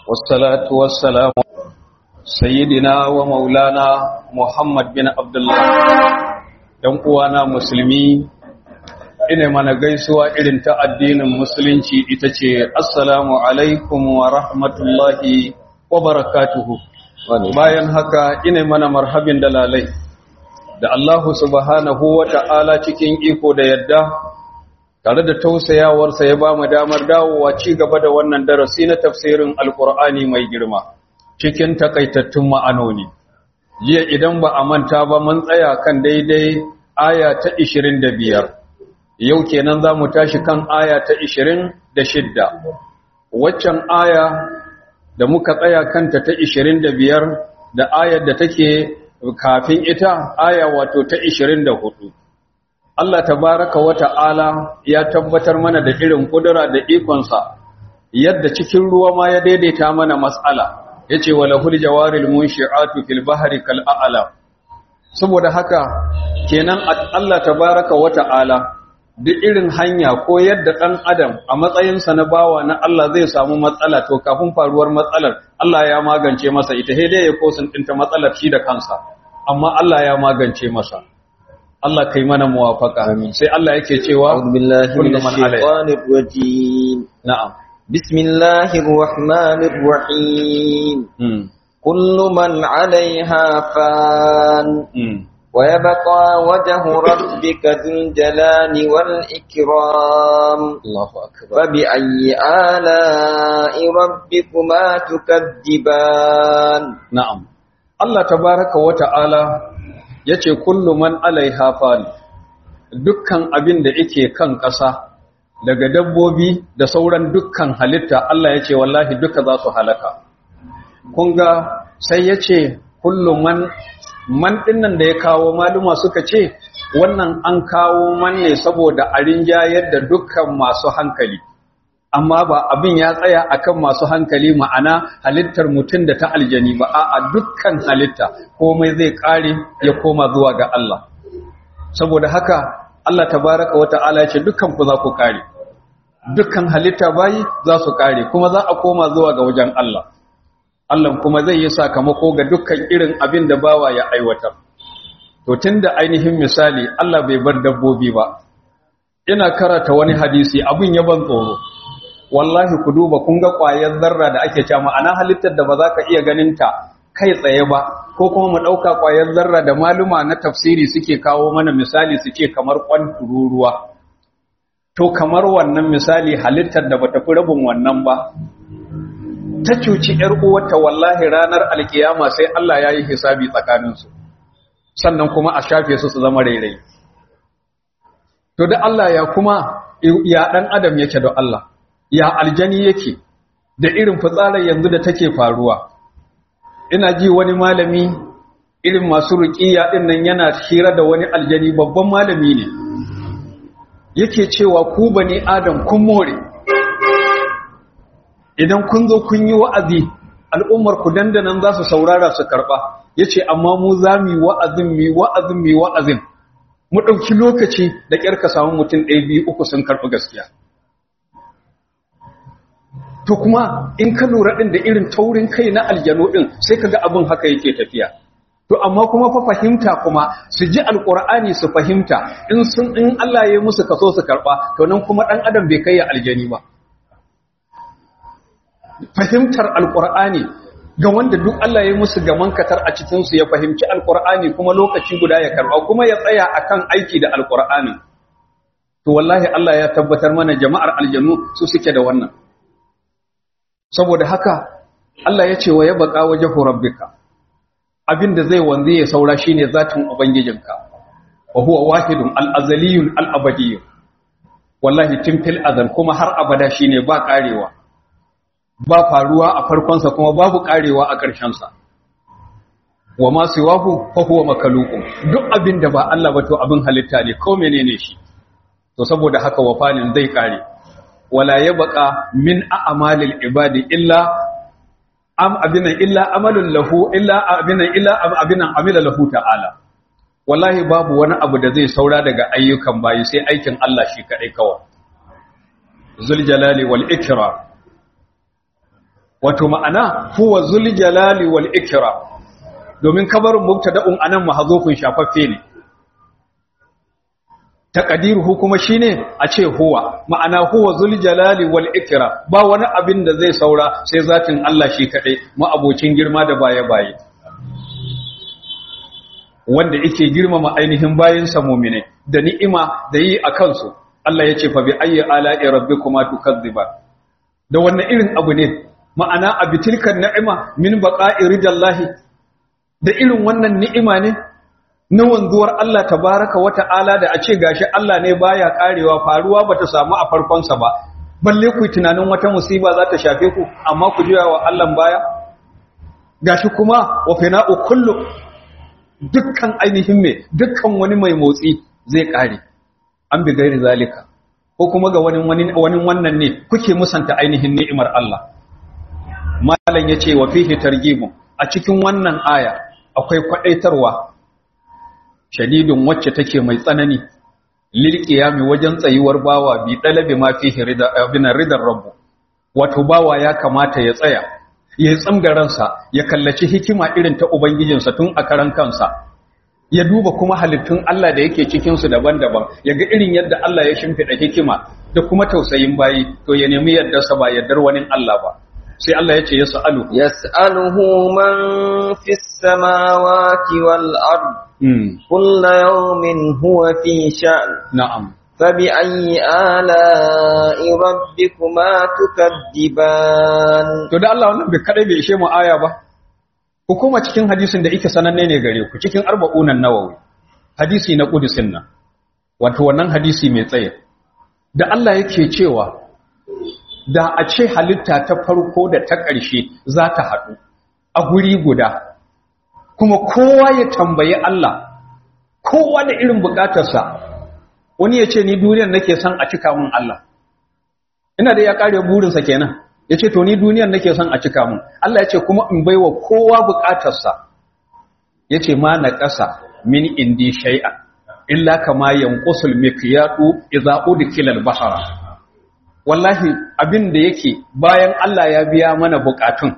والصلاة والسلام سيدنا ومولانا محمد بن عبد الله ‘yan uwana musulmi ina mana gaisuwa irin ta addinin musulunci ita ce assalamu alaikum wa rahmatullahi wa barakatuhu bayan haka ina mana marhabin dalalai da Allahu subhanahu wa ta'ala cikin iko da yadda tare da tausayawarsa ya ba mu damar dawowa ci gaba da wannan darasi na tafsirin alkur'ani mai girma cikin takaitattun ma'anoni jiya idan ba a manta ba mun tsaya kan daidai aya ta 25 yau kenan za mu tashi kan aya ta 26 waccan aya da muka tsaya kanta ta 25 da ayar da take kafin ita aya wato ta 24 Allah tabaraka wa ta'ala ya tabbatar mana da irin kudura da ikonsa yadda cikin ruwa ma ya daidaita mana mas'ala yace wala hul jawaril munshi'atu fil bahri kal a'lam saboda haka kenan Allah tabaraka wa ta'ala duk irin hanya ko yadda dan adam a matsayinsa na bawa na Allah zai samu matsala to kafin faruwar matsalar Allah ya magance masa ita sai dai ya kosin dinta matsalar shi da kansa amma Allah ya magance masa Allah kai mana muwafaka sai Allah yake cewa أعوذ بالله من الشيطان الرجيم na'am بسم الله الرحمن الرحيم mm. كل من عليها فان Mm. ويبقى وجه ربك ذو الجلال والإكرام Allahu akbar فبأي آلاء ربكما تكذبان na'am Allah tabaraka wa ta'ala yace kullu man alaiha fan dukkan abin da yake kan ƙasa daga dabbobi da sauran dukkan halitta Allah yace wallahi duka za su halaka kun ga sai yace kullu man man dinnan da ya kawo maluma suka ce wannan an kawo man ne saboda a rinjayar da dukkan masu hankali amma ba abin ya tsaya akan masu hankali ma'ana halittar mutum da ta aljani ba a dukkan halitta komai zai kare ya koma zuwa ga Allah saboda haka Allah tabaraka wa ta'ala ce dukkan ku za ku kare dukkan halitta bayi za su kare kuma za a koma zuwa ga wajen Allah Allah kuma zai yi sakamako ga dukkan irin abin da bawa ya aiwatar to tunda ainihin misali Allah bai bar dabbobi ba ina karata wani hadisi abin ya ban tsoro wallahi ku duba kun ga ƙwayar zarra da ake cewa ma'ana halittar da ba za ka iya ganin ta kai tsaye ba ko kuma mu ɗauka ƙwayar zarra da maluma na tafsiri suke kawo mana misali su ce kamar ƙwan tururuwa to kamar wannan misali halittar da bata fi rabin wannan ba ta cuci ‘yar uwarta wallahi ranar alkiyama sai Allah ya yi hisabi tsakaninsu sannan kuma a shafe su su zama rairai to da Allah ya kuma ya ɗan adam yake da Allah ya aljani yake da irin fitsarar yanzu da take faruwa ina ji wani malami irin masu ruƙiya ɗin nan yana hira da wani aljani babban malami ne yake cewa ku bane adam kun more idan kun zo kun yi wa'azi al'ummar ku dandanan za su saurara su karɓa yace amma mu za mu yi wa'azin mu yi wa'azin mu yi wa'azin mu ɗauki lokaci da ƙyar ka samu mutum ɗaya biyu uku sun karɓi gaskiya to kuma in ka lura din da irin taurin kai na aljanu din sai kaga abin haka yake tafiya to amma kuma fa fahimta kuma su ji alqur'ani su fahimta in sun in Allah ya yi musu kaso su karba to nan kuma dan adam bai kai ya aljani ba fahimtar alqur'ani ga wanda duk Allah ya yi musu gaman katar a cikin su ya fahimci alqur'ani kuma lokaci guda ya karba kuma ya tsaya akan aiki da alqur'ani to wallahi Allah ya tabbatar mana jama'ar aljanu su suke da wannan saboda haka Allah ya ce wa ya baka wajen rabbika abinda zai wanzu ya saura shine zatin ubangijinka wa huwa wahidun al-azaliyun al-abadiyyun wallahi tun fil azal kuma har abada shine ba karewa ba faruwa a farkon sa kuma babu karewa a ƙarshen sa wa ma siwahu fa huwa makalukun duk abinda ba Allah ba to abin halitta ne ko menene shi to saboda haka wafanin zai kare wala ya baka min a'malil ibadi illa am abinan illa amalun lahu illa abinan illa abinan amila lahu ta'ala wallahi babu wani abu da zai saura daga ayyukan bayi sai aikin Allah shi kadai kawai zul jalali wal ikram wato ma'ana huwa zul jalali wal ikram domin kabarin mubtada'un anan mahzufun shafaffe ne taqdiruhu kuma shine a ce huwa ma'ana huwa zul jalali wal ikram ba wani abin da zai saura sai zatin Allah shi kadai abocin girma da baye baye wanda yake girmama ainihin bayinsa mu'mine da ni'ima da yi a kansu Allah ya ce fa bi ayyi ala'i rabbikuma tukadziban da wannan irin abu ne ma'ana a bitilkan ni'ima min baqa'i ridallahi da irin wannan ni'ima ne na wanzuwar Allah tabaraka wa ta'ala da a ce gashi Allah ne baya karewa faruwa bata samu a farkon sa ba balle ku tunanin wata musiba za ta shafe ku amma ku juya wa Allah baya gashi kuma wa fina'u kullu dukkan ainihin me dukkan wani mai motsi zai kare an bi gairi zalika ko kuma ga wani wani wannan ne kuke musanta ainihin ni'imar Allah malam yace wa fihi targhibun a cikin wannan aya akwai kwadaitarwa shadidun wacce take mai tsanani lil qiyami wajen tsayuwar bawa bi dalabi ma fihi rida binar ridar rabbu wato bawa ya kamata ya tsaya ya tsamga ransa ya kallaci hikima irin ta ubangijinsa tun a karan kansa ya duba kuma halittun Allah da yake cikinsu daban-daban ya ga irin yadda Allah ya shimfiɗa hikima da kuma tausayin bayi to ya nemi yardarsa ba yardar wani Allah ba sai Allah ya ce ya sa'alu yas'aluhu man fis samawati wal ard kullu yawmin huwa fi sha'n na'am فبأي آلاء ربكما تكذبان to da Allah wannan bai kadai bai ishe mu aya ba hukuma cikin hadisin da yake sananne ne gare ku cikin arba'unan nawawi hadisi na kudusin nan wato wannan hadisi mai tsaye da Allah yake cewa da a ce halitta ta farko da ta ƙarshe za ta haɗu a guri guda kuma kowa ya tambayi Allah kowa da irin bukatarsa wani ya ce ni duniyar nake son a cika mun Allah ina da ya kare burinsa kenan ya ce to ni duniyar nake son a cika mun Allah ya ce kuma in baiwa kowa bukatarsa ya ce ma na ƙasa min indi shay'a illa kama yanqusul miqyatu idza udkila al-bahra wallahi abin da yake bayan Allah ya biya mana bukatun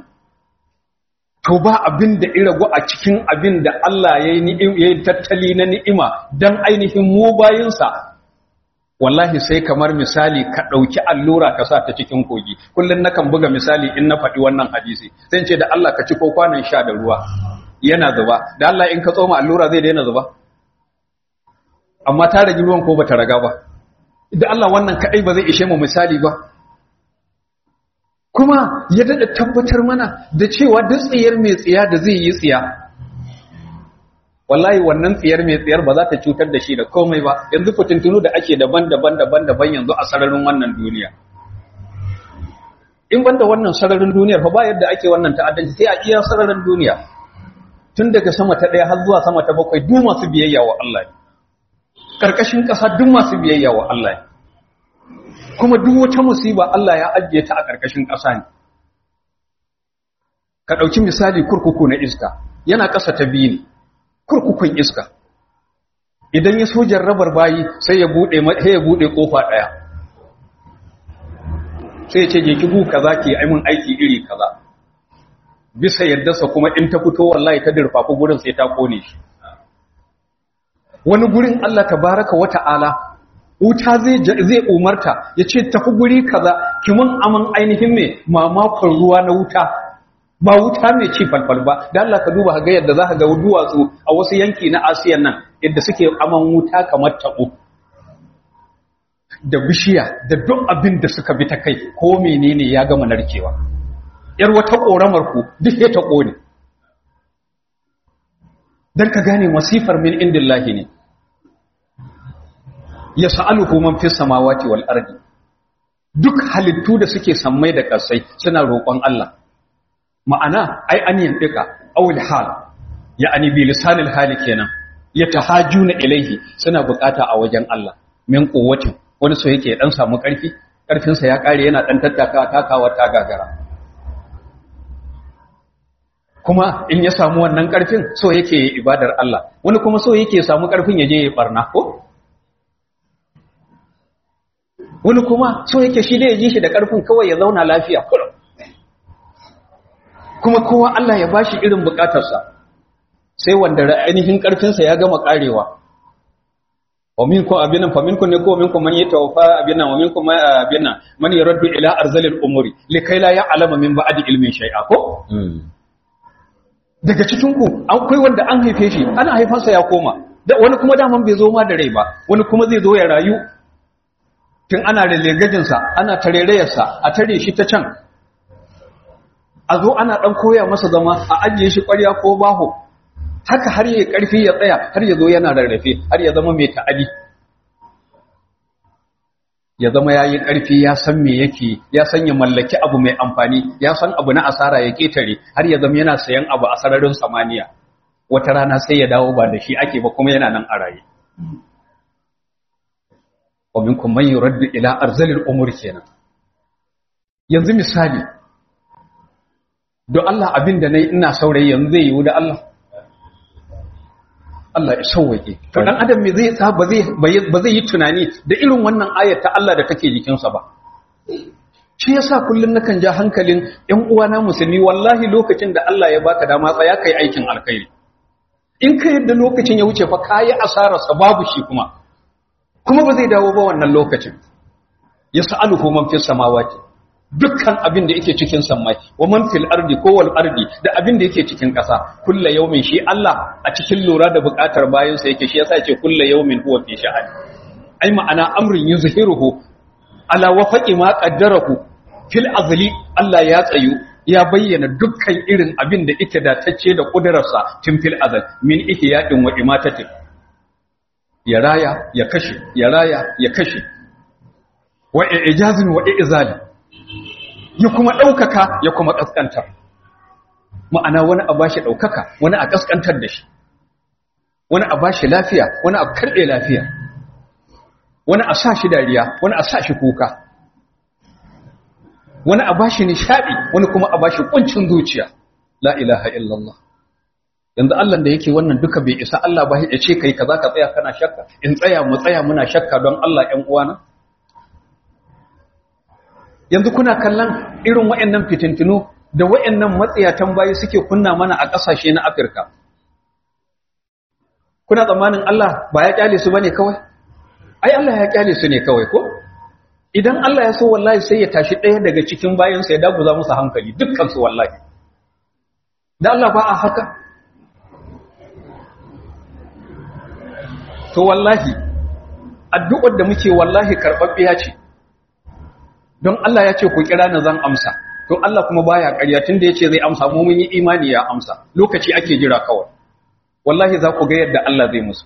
to ba abin da irago a cikin abin da Allah ya yi tattali na ni'ima don ainihin mu bayinsa wallahi sai kamar misali ka ɗauki allura ka sa ta cikin kogi kullum nakan buga misali in na faɗi wannan hadisi sai ce da Allah ka ci ko kwanan sha da ruwa yana zuba da Allah in ka tsoma allura zai daina zuba amma ta ragi ruwan ko bata raga ba da Allah wannan kaɗai ba zai ishe mu misali ba kuma ya daɗa tabbatar mana da cewa duk tsiyar mai tsiya da zai yi tsiya wallahi wannan tsiyar mai tsiyar ba za ta cutar da shi da komai ba yanzu fitintunu da ake daban-daban daban-daban yanzu a sararin wannan duniya in banda wannan sararin duniyar fa ba yadda ake wannan ta'addanci sai a iya sararin duniya tun daga sama ta ɗaya har zuwa sama ta bakwai duk masu biyayya wa Allah ne karkashin ƙasa duk masu biyayya wa Allah ne kuma duk wata musiba Allah ya ajiye ta a ƙarƙashin ƙasa ne ka ɗauki misali kurkuku na iska yana ƙasa ta biyu ne kurkukun iska idan ya so jarrabar bayi sai ya buɗe sai ya buɗe ƙofa ɗaya sai ya ce je ki gu kaza ki ai mun aiki iri kaza bisa yaddarsa kuma in ta fito wallahi ta dirfafi gurin sai ta kone shi wani gurin Allah tabaraka wa ta'ala wuta zai zai umarta ya ce tafi guri kaza kimin aman ainihin me mamakon ruwa na wuta ba wuta mai ci falfal ba da Allah ka duba ga yadda za ka ga duwatsu a wasu yanki na Asiya nan yadda suke aman wuta kamar tabo da bishiya da duk abin da suka bi ta kai ko menene ya gama narkewa yar wata koramar ku duk ya ta kone dan ka gane masifar min indillahi ne ya sa'aluhu man fi samawati wal ardi duk halittu da suke sammai da ƙasai suna roƙon Allah ma'ana ai an yanɗika awul hal ya ani bi lisanil hali kenan ya tahajuna ilaihi suna bukata a wajen Allah min quwwatin wani so yake dan samu ƙarfi ƙarfin sa ya kare yana dan tattaka takawa ta gagara kuma in ya samu wannan ƙarfin so yake ibadar Allah wani kuma so yake samu ƙarfin ya je ya barna ko wani kuma so yake shi da ya ji shi da ƙarfin kawai ya zauna lafiya kullum kuma kowa Allah ya bashi irin bukatarsa sai wanda ainihin karfinsa ya gama karewa wa minkum abinan fa minkum ne ko minkum man yatawaffa abinan wa minkum man abinan man yaraddu ila arzalil umuri likai la ya'lamu min ba'di ilmin shay'a ko daga cikin ku akwai wanda an haife shi ana haifansa ya koma da wani kuma daman bai zo ma da rai ba wani kuma zai zo ya rayu tun ana relegajin sa ana tarerayar sa a tare shi ta can a zo ana dan koya masa zama a ajiye shi ƙwarya ko baho haka har yi ƙarfi ya tsaya har ya zo yana rarrafe har ya zama mai ta'adi ya zama ya yi ƙarfi ya san me yake ya san ya mallaki abu mai amfani ya san abu na asara ya ƙetare har ya zama yana sayan abu a sararin samaniya wata rana sai ya dawo ba da shi ake ba kuma yana nan a raye wa minkum man yuraddu ila arzalil umur kenan yanzu misali don Allah abin da nayi ina saurayi yanzu zai yiwu da Allah Allah ya sauwake to dan adam me zai sa ba zai ba zai yi tunani da irin wannan ayar ta Allah da take jikinsa ba shi yasa kullun nakan ja hankalin ƴan uwana musulmi wallahi lokacin da Allah ya baka dama tsaya kai aikin alkhairi in ka yadda lokacin ya wuce fa kayi asarar sa babu shi kuma kuma ba zai dawo ba wannan lokacin yas'aluhu man fis samawati dukkan abin da yake cikin sammai wa man fil ardi ko wal ardi da abin da yake cikin ƙasa kulla yaumin shi Allah a cikin lura da buƙatar bayan sa yake shi yasa yake kulla yaumin huwa fi sha'an ai ma'ana amrin yuzhiruhu ala wafaqi ma qaddarahu fil azli Allah ya tsayu ya bayyana dukkan irin abin da yake datacce da kudararsa tun fil azal min ihya'in wa imatatin ya raya ya kashe ya raya ya kashe wa ijazin wa izali ya kuma ɗaukaka ya kuma ƙasƙantar ma'ana wani a bashi ɗaukaka wani a ƙasƙantar da shi wani a bashi lafiya wani a karɓe lafiya wani a sa shi dariya wani a sa shi kuka wani a bashi nishaɗi wani kuma a bashi ƙuncin zuciya la ilaha illallah yanzu Allah da yake wannan duka bai isa Allah ba ya ce kai kaza ka tsaya kana shakka in tsaya mu tsaya muna shakka don Allah ƴan uwana yanzu kuna kallon irin waɗannan fitintinu da waɗannan matsiyatan bayi suke kunna mana a ƙasashe na Afirka kuna tsammanin Allah ba ya kyale su bane kawai ai Allah ya kyale su ne kawai ko idan Allah ya so wallahi sai ya tashi ɗaya daga cikin bayansa ya daguza musu hankali dukkan su wallahi da Allah ba a haka to wallahi addu'ar da muke wallahi karɓaɓɓiya ce don Allah ya ce ku kira na zan amsa to Allah kuma baya ƙarya tunda yace zai amsa mu mun yi imani ya amsa lokaci ake jira kawai wallahi za ku ga yadda Allah zai musu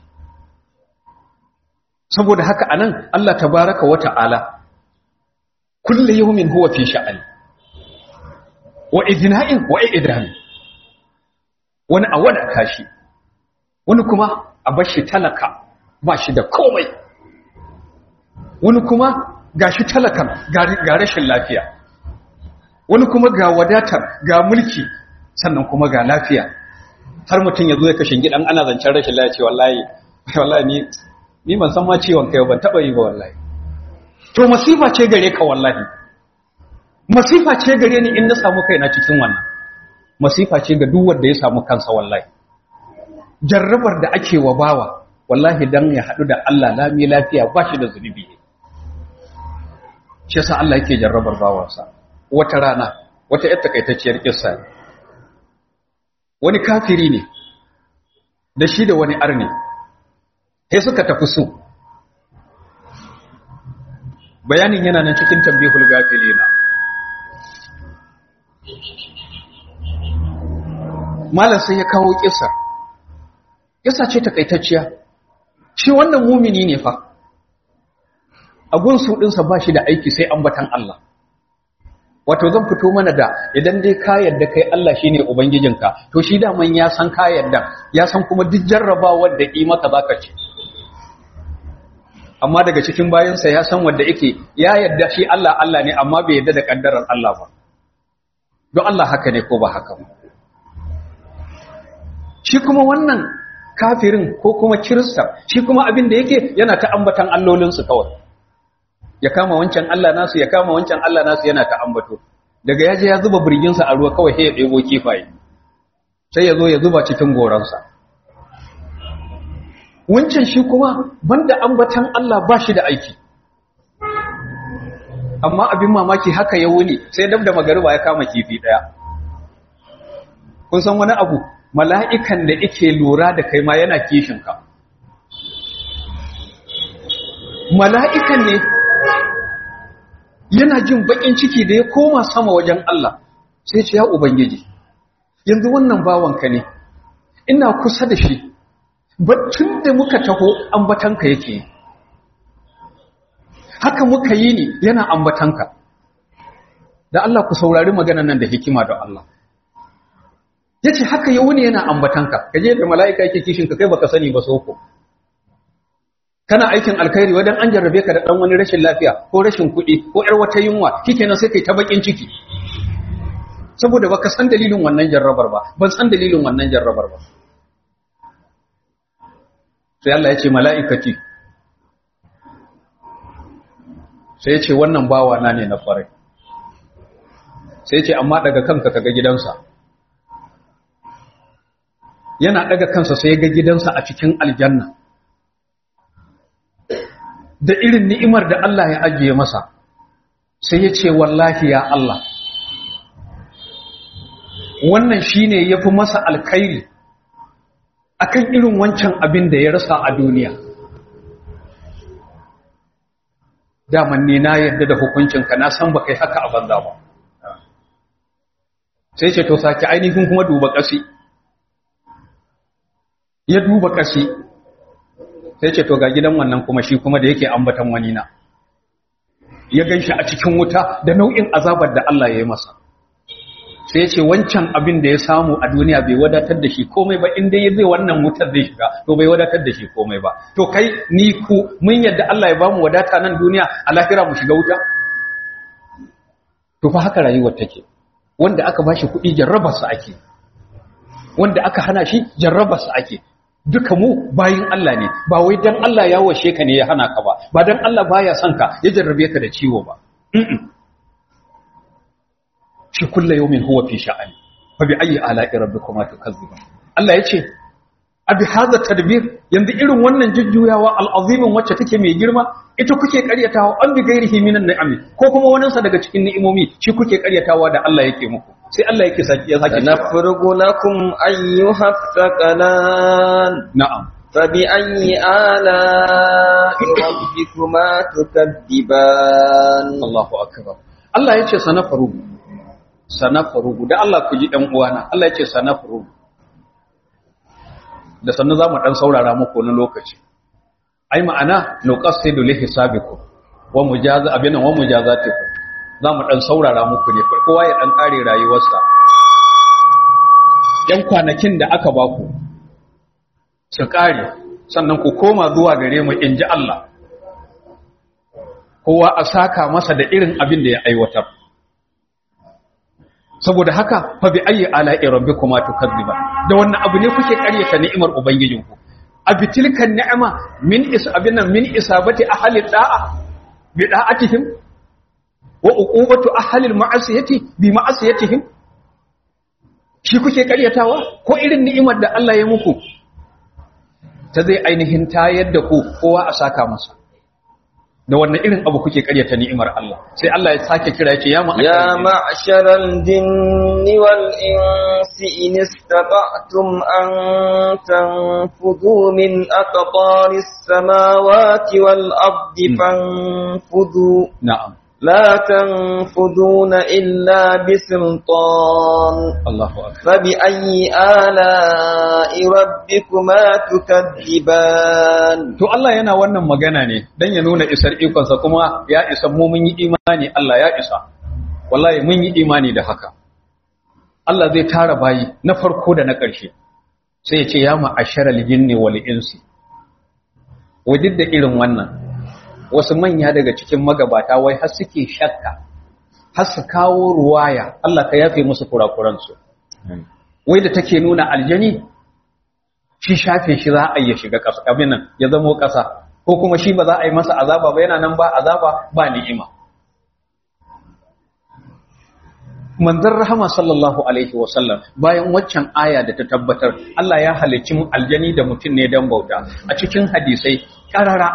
saboda haka anan Allah tabaraka wa ta'ala kullu yawmin huwa fi sha'ani wa idna'in wa idami wani a wada kashi wani kuma a bashi talaka ba shi da komai wani kuma ga shi talakan ga rashin lafiya wani kuma ga wadatar ga mulki sannan kuma ga lafiya har mutum ya zo ya kashe gidan ana zancen rashin lafiya wallahi wallahi ni ni ban san ma ciwon kai ban taba yi ba wallahi to masifa ce gare ka wallahi masifa ce gare ni in na samu kaina cikin wannan masifa ce ga duk wanda ya samu kansa wallahi jarrabar da ake wa bawa wallahi dan ya hadu da Allah lami lafiya ba shi da zunubi ne shi yasa Allah yake jarrabar bawansa wata rana wata yar takaitacciyar kissa ne wani kafiri ne da shi da wani arni sai suka tafi su bayanin yana nan cikin tambihul gafilina malam sai ya kawo kissa kissa ce takaitacciya shi wannan mumini ne fa agun su ɗinsa ba shi da aiki sai ambatan Allah wato zan fito mana da idan dai ka yadda kai Allah shine ubangijinka to shi daman ya san ka yadda ya san kuma duk jarrabawar da yi maka zaka ce amma daga cikin bayansa ya san wanda yake ya yadda shi Allah Allah ne amma bai yadda da kaddarar Allah ba don Allah haka ne ko ba haka ba shi kuma wannan kafirin ko kuma kirista shi kuma abin da yake yana ta ambatan allolinsu kawai ya kama wancan Allah nasu ya kama wancan Allah nasu yana ta ambato daga ya je ya zuba birginsa a ruwa kawai sai ya ɗebo kifaye sai ya zo ya zuba cikin goransa wancan shi kuma banda ambatan Allah ba shi da aiki amma abin mamaki haka ya wuni sai dab da magariba ya kama kifi ɗaya kun san wani abu mala'ikan da ike lura da kai ma yana kishinka mala'ikan ne yana jin bakin ciki da ya koma sama wajen Allah sai ce ya ubangiji yanzu wannan bawanka ne ina kusa da shi tun da muka taho ambatanka yake haka muka yi ni yana ambatanka da Allah ku saurari maganan nan da hikima da Allah ya ce haka ya wuni yana ambatanka ka je da mala'ika yake kishinka kai baka sani ba soko kana aikin alkhairi wadan an jarrabe ka da dan wani rashin lafiya ko rashin kuɗi ko ƴar wata yunwa kikenan sai kai ta bakin ciki saboda baka san dalilin wannan jarrabar ba ban san dalilin wannan jarrabar ba sai Allah ya ce mala'ikati sai ya ce wannan bawa na ne na farai sai ya ce amma daga kanka kaga gidansa yana daga kansa sai ya ga gidansa a cikin aljanna da irin ni'imar da Allah ya ajiye masa sai ya ce wallahi ya Allah wannan shine yafi masa alkhairi akan irin wancan abin da ya rasa a duniya daman ne na yarda da hukuncinka na san baka yi haka a banza ba sai ce to saki ainihin kuma duba ƙasi ya duba ƙasi sai ce to ga gidan wannan kuma shi kuma da yake ambatan wani na ya ganshi a cikin wuta da nau'in azabar da Allah ya yi masa sai ya ce wancan abin da ya samu a duniya bai wadatar da shi komai ba inda ya zai wannan wutar zai shiga to bai wadatar da shi komai ba to kai ni ku mun yadda Allah ya bamu wadata nan duniya a lahira mu shiga wuta to fa haka rayuwar take wanda aka bashi kuɗi jarrabarsa ake wanda aka hana shi jarrabarsa ake duka mu bayin Allah ne ba wai dan Allah ya washe ka ne ya hana ka ba ba dan Allah baya son ka ya jarrabe ka da ciwo ba shi kullu yawmin huwa fi sha'ani fa bi ayyi ala'i rabbikuma tukazziban Allah yace abi hadha tadbir yanzu irin wannan jujjuyawa al'azimin wacce take mai girma ita kuke karyatawa an bi gairihi minan ni'ami ko kuma wannan sa daga cikin ni'imomi shi kuke karyatawa da Allah yake muku sai Allah yake saki ya saki nafrugu lakum ayyuha thaqalan na'am فبأي آلاء ربكما تكذبان Allahu akbar Allah yace sanafaru sanafaru da Allah ku ji dan uwana Allah yace sanafaru da sannu zamu dan saurara muku wani lokaci ai ma'ana nuqassidu li hisabikum wa mujaza abinan wa mujazatikum zamu dan saurara muku ne kowa ya dan kare rayuwarsa yan kwanakin da aka baku su kare sannan ku koma zuwa gare mu inji Allah kowa a saka masa da irin abin da ya aiwatar saboda haka fa bi ayyi ala'i rabbikuma tukadziba da wannan abu ne kuke ƙaryata ni'imar ubangijinku abitilkan ni'ama min isabina min isabati ahli da'a bi da'atihim wa uqubatu ahli al-ma'asiyati bi ma'asiyatihim shi kuke ƙaryatawa ko irin ni'imar da Allah ya muku ta zai ainihin tayar da ku kowa a saka masa da wannan irin abu kuke karyata ni'imar Allah sai Allah ya sake kira yace ya يا معشر الجن والإنس إن استطعتم أن تنفذوا من أقطار السماوات والأرض فانفذوا na'am لا تنفذون إلا بسلطان Allahu akbar فبأي آلاء ربكما تكذبان to Allah yana wannan magana ne dan ya nuna isar ikonsa kuma ya isa mu mun yi imani Allah ya isa wallahi mun yi imani da haka Allah zai tara bayi na farko da na ƙarshe sai ya ce ya ma'asharal jinni wal insi wajid da irin wannan wasu manya daga cikin magabata wai har suke shakka har su kawo ruwaya Allah ka yafe musu kurakuransu wai da take nuna aljani shi shafe shi za a iya shiga ƙasa abin nan ya zamo ƙasa ko kuma shi ba za a yi masa azaba ba yana nan ba azaba ba ni'ima manzon rahama sallallahu alaihi wasallam bayan waccan aya da ta tabbatar Allah ya halicci mu aljani da mutum ne dan bauta a cikin hadisai karara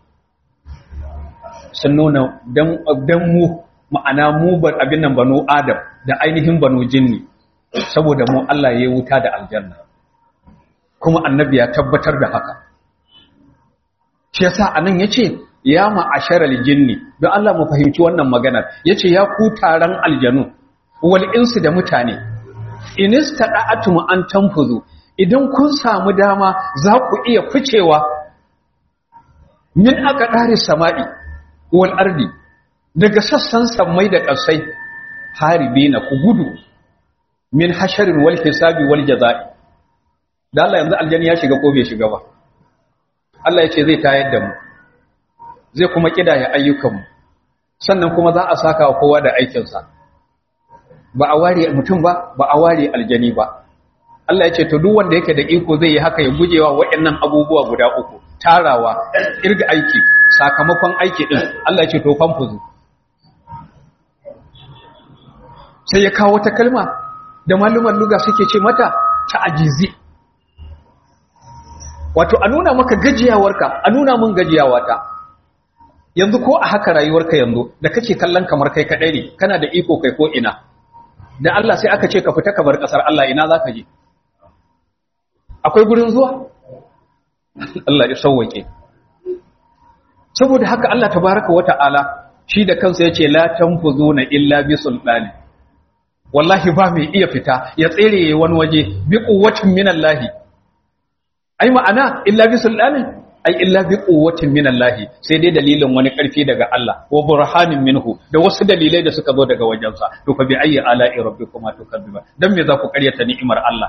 sun nuna dan mu ma'ana mu bar abin nan banu adam da ainihin banu jinni saboda mu Allah ya yi wuta da aljanna kuma annabi ya tabbatar da haka shi yasa anan yace ya ma'asharal jinni don Allah mu fahimci wannan maganar yace ya ku taron aljanu wal insu da mutane inistada'atum an tanfuzu idan kun samu dama za ku iya ficewa min aka dare sama'i wal ardi daga sassan sammai da ƙasai haribi na ku gudu min hasharin wal hisabi wal jaza'i da Allah yanzu aljanni ya shiga ko bai shiga ba Allah ya ce zai tayar da mu zai kuma kidaya ayyukanmu sannan kuma za a saka wa kowa da aikinsa ba a ware mutum ba ba a ware aljani ba Allah ya ce to duk wanda yake da iko zai yi haka ya gujewa waɗannan abubuwa guda uku tarawa irga aiki sakamakon aiki din Allah ya ce to fanfuzu sai ya kawo ta kalma da maluman luga suke ce mata ta ajizi wato a nuna maka gajiyawarka a nuna mun gajiyawata yanzu ko a haka rayuwarka yanzu da kake kallon kamar kai kadai ne kana da iko kai ko ina da Allah sai aka ce ka fita ka bar kasar Allah ina zaka je akwai gurin zuwa Allah ya sauwake saboda haka Allah tabaraka wata'ala shi da kansa yace la tanfuzuna illa bi sultani wallahi ba mai iya fita ya tsere wani waje bi quwwatin minallahi ai ma'ana illa bi sultani ai illa bi quwwatin minallahi sai dai dalilin wani karfi daga Allah wa burhanin minhu da wasu dalilai da suka zo daga wajensa to fa bi ayyi ala'i rabbikuma tukazziba dan me za ku karyata ni'imar Allah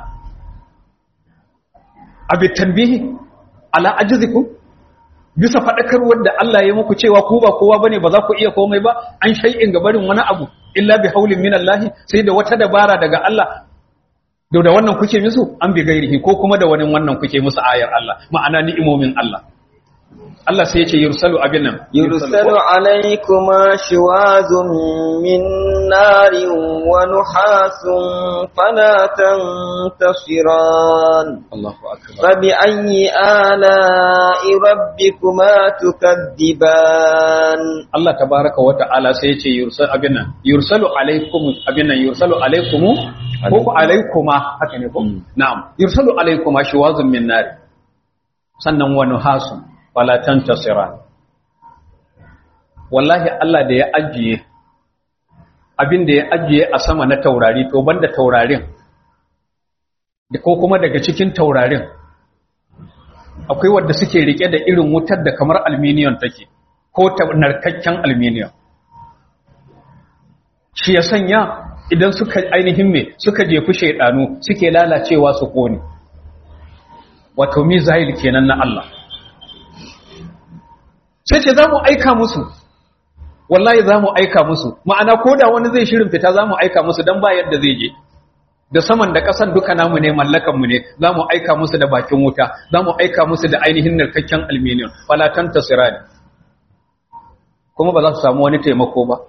abi tanbihi ala ajzikum bisa fadakarwar da Allah ya muku cewa ku ba kowa bane ba za ku iya komai ba an shay'in gabarin wani abu illa bi haulin minallahi sai da wata dabara daga Allah da da wannan kuke musu an bi gairihi ko kuma da wani wannan kuke musu ayar Allah ma'ana ni'imomin Allah Allah sai ya ce yursalu abin nan يرسل عليكما شواذ من نار ونحاس فلا تنتصران Allahu akbar فبأي آلاء ربكما تكذبان Allah tabaraka wa ta'ala sai ya ce yursal abin nan yursalu alaikum abin nan yursalu alaikumu ko ku alaikuma haka ne ko na'am yursalu alaikuma shiwazun min nar sannan wa nuhasun wala tantasiran wallahi Allah da ya ajiye abin da ya ajiye a sama na taurari to banda taurarin da ko kuma daga cikin taurarin akwai wadda suke rike da irin wutar da kamar aluminium take ko ta narkakken aluminium shi ya sanya idan suka ainihin me suka jefi shaidanu suke lalacewa su kone wato mizail kenan na Allah sai ce za mu aika musu wallahi za mu aika musu ma'ana ko da wani zai shirin fita za mu aika musu don ba yadda zai je da saman da ƙasan duka namu ne mallakanmu ne za mu aika musu da bakin wuta za mu aika musu da ainihin narkakken aluminium falatan tasirani kuma ba za su samu wani taimako ba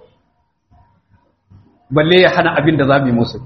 balle ya hana abin da za mu yi musu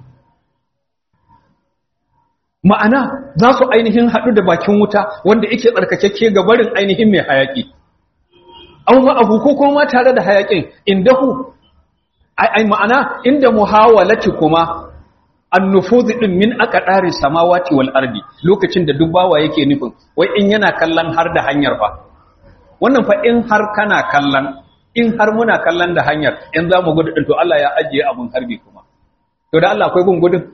ma'ana za su ainihin haɗu da bakin wuta wanda yake tsarkakekke ga barin ainihin mai hayaƙi an abu ko kuma tare da hayaƙin indahu ai ma'ana inda muhawalati kuma annufuzi din min aka ɗare samawati wal ardi lokacin da dubbawa yake nufin wai in yana kallon har da hanyar fa wannan fa in har kana kallon in har muna kallon da hanyar in za mu gudu to Allah ya ajiye abun harbi kuma to da Allah akwai gun gudun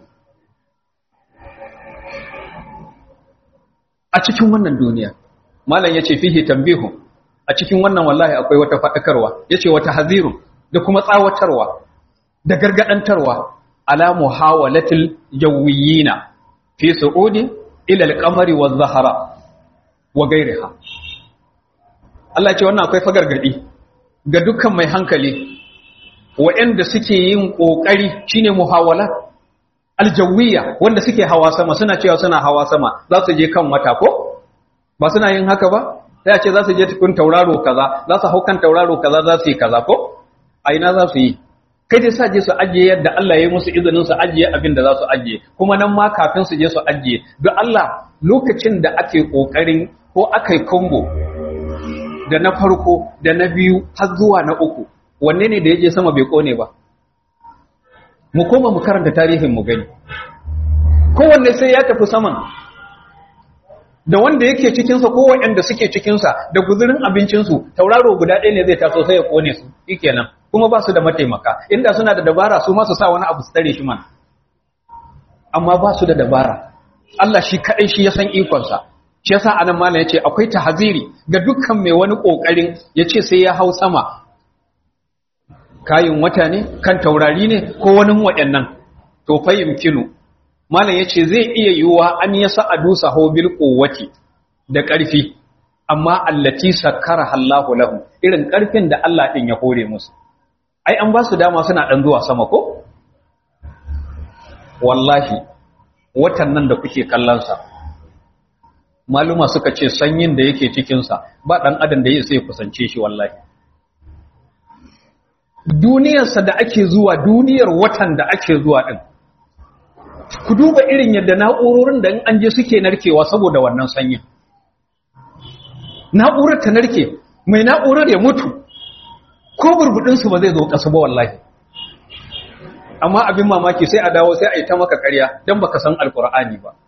a cikin wannan duniya malam yace fihi tanbihu a cikin wannan wallahi akwai wata fadakarwa yace wata hazirun da kuma tsawatarwa da gargadantarwa ala muhawalatil jawiyina fi su'udi ila al-qamari waz-zahra wa ghayriha Allah ce wannan akwai fagargadi ga dukkan mai hankali waɗanda suke yin kokari shine muhawala aljawiyya wanda suke hawa sama suna cewa suna hawa sama za su je kan wata ko ba suna yin haka ba sai a ce za su je tukun tauraro kaza za su hau kan tauraro kaza za su yi kaza ko a ina za su yi kai dai sa je su ajiye yadda Allah ya yi musu izinin su ajiye abin da za su ajiye kuma nan ma kafin su je su ajiye don Allah lokacin da ake kokarin ko aka yi kombo da na farko da na biyu har zuwa na uku wanne ne da ya je sama bai kone ba mu koma mu karanta tarihin mu gani kowanne sai ya tafi saman da wanda yake cikinsa ko waɗanda suke cikinsa da guzurin abincinsu tauraro guda ɗaya ne zai taso sai ya kone su shikenan kuma ba su da mataimaka inda suna da dabara su ma su sa wani abu su tare shi man amma ba su da dabara Allah shi kaɗai shi ya san ikonsa shi yasa anan malam yace akwai tahziri ga dukkan mai wani kokarin yace sai ya hau sama kayin wata ne kan taurari ne ko wani waɗannan to fa yumkinu malam yace zai iya yiwuwa an yasa adusa bil quwwati da ƙarfi amma allati sakkara Allahu lahu irin ƙarfin da Allah din ya hore musu ai an ba su dama suna dan zuwa sama ko wallahi watan nan da kuke kallon sa maluma suka ce sanyin da yake cikin sa ba dan adam da yake sai kusance shi wallahi duniyarsa da ake zuwa duniyar watan da ake zuwa din ku duba irin yadda na'urorin da in an je suke narkewa saboda wannan sanyin na'urar ta narke mai na'urar ya mutu ko burbudinsu ba zai zo ƙasa ba wallahi amma abin mamaki sai a dawo sai a yi ta maka ƙarya don baka san alkur'ani ba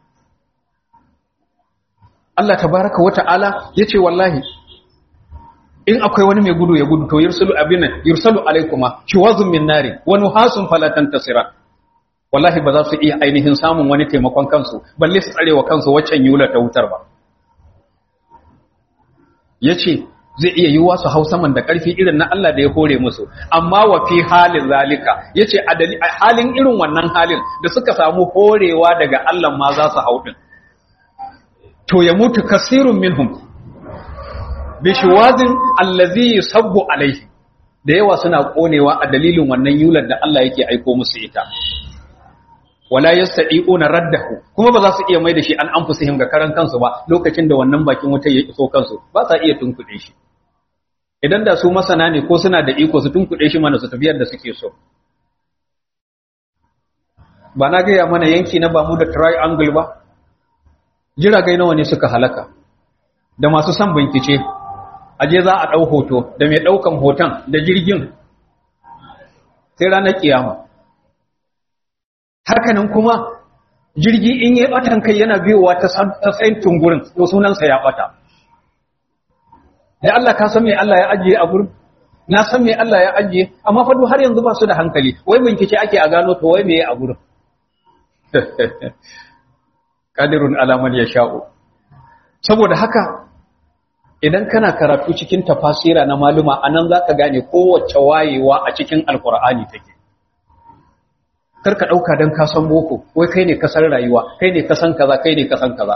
Allah tabaraka wa ta'ala ya ce wallahi in akwai wani mai gudu ya gudu to yursalu abin yursalu alaikuma shiwazun min nari wa nuhasun falatan tasira wallahi ba za su iya ainihin samun wani taimakon kansu balle su tsarewa kansu waccan yula ta wutar ba yace zai iya yiwuwa su hau saman da ƙarfi irin na Allah da ya hore musu amma wa fi halin zalika yace a halin irin wannan halin da suka samu horewa daga Allah ma za su hau din to ya mutu kasirun minhum bi shiwazin allazi yusabbu alaihi da yawa suna konewa a dalilin wannan yular da Allah yake aiko musu ita wala yastati'una raddahu kuma ba za su iya mai da shi an anfusihim ga karan kansu ba lokacin da wannan bakin wuta ya iso kansu ba sa iya tunkuɗe shi idan da su masana ne ko suna da iko su tunkuɗe shi mana su tafiyar da suke so ba na gaya mana yanki na bamu da triangle ba jiragai nawa ne suka halaka da masu son bincike aje za a ɗau hoto da mai ɗaukan hoton da jirgin sai ranar kiyama hakanan kuma jirgi in yi batan kai yana biyowa ta tsayin tungurin to sunansa ya bata da Allah ka san me Allah ya ajiye a gurin na san me Allah ya ajiye amma fa har yanzu ba su da hankali wai bincike ake a gano to wai me a gurin qadirun ala man yasha'u saboda haka idan kana karatu cikin tafasira na maluma anan zaka gane kowace wayewa a cikin alqur'ani take karka ɗauka don ka san boko wai kai ne kasar rayuwa kai ne kasan kaza kai ne kasan kaza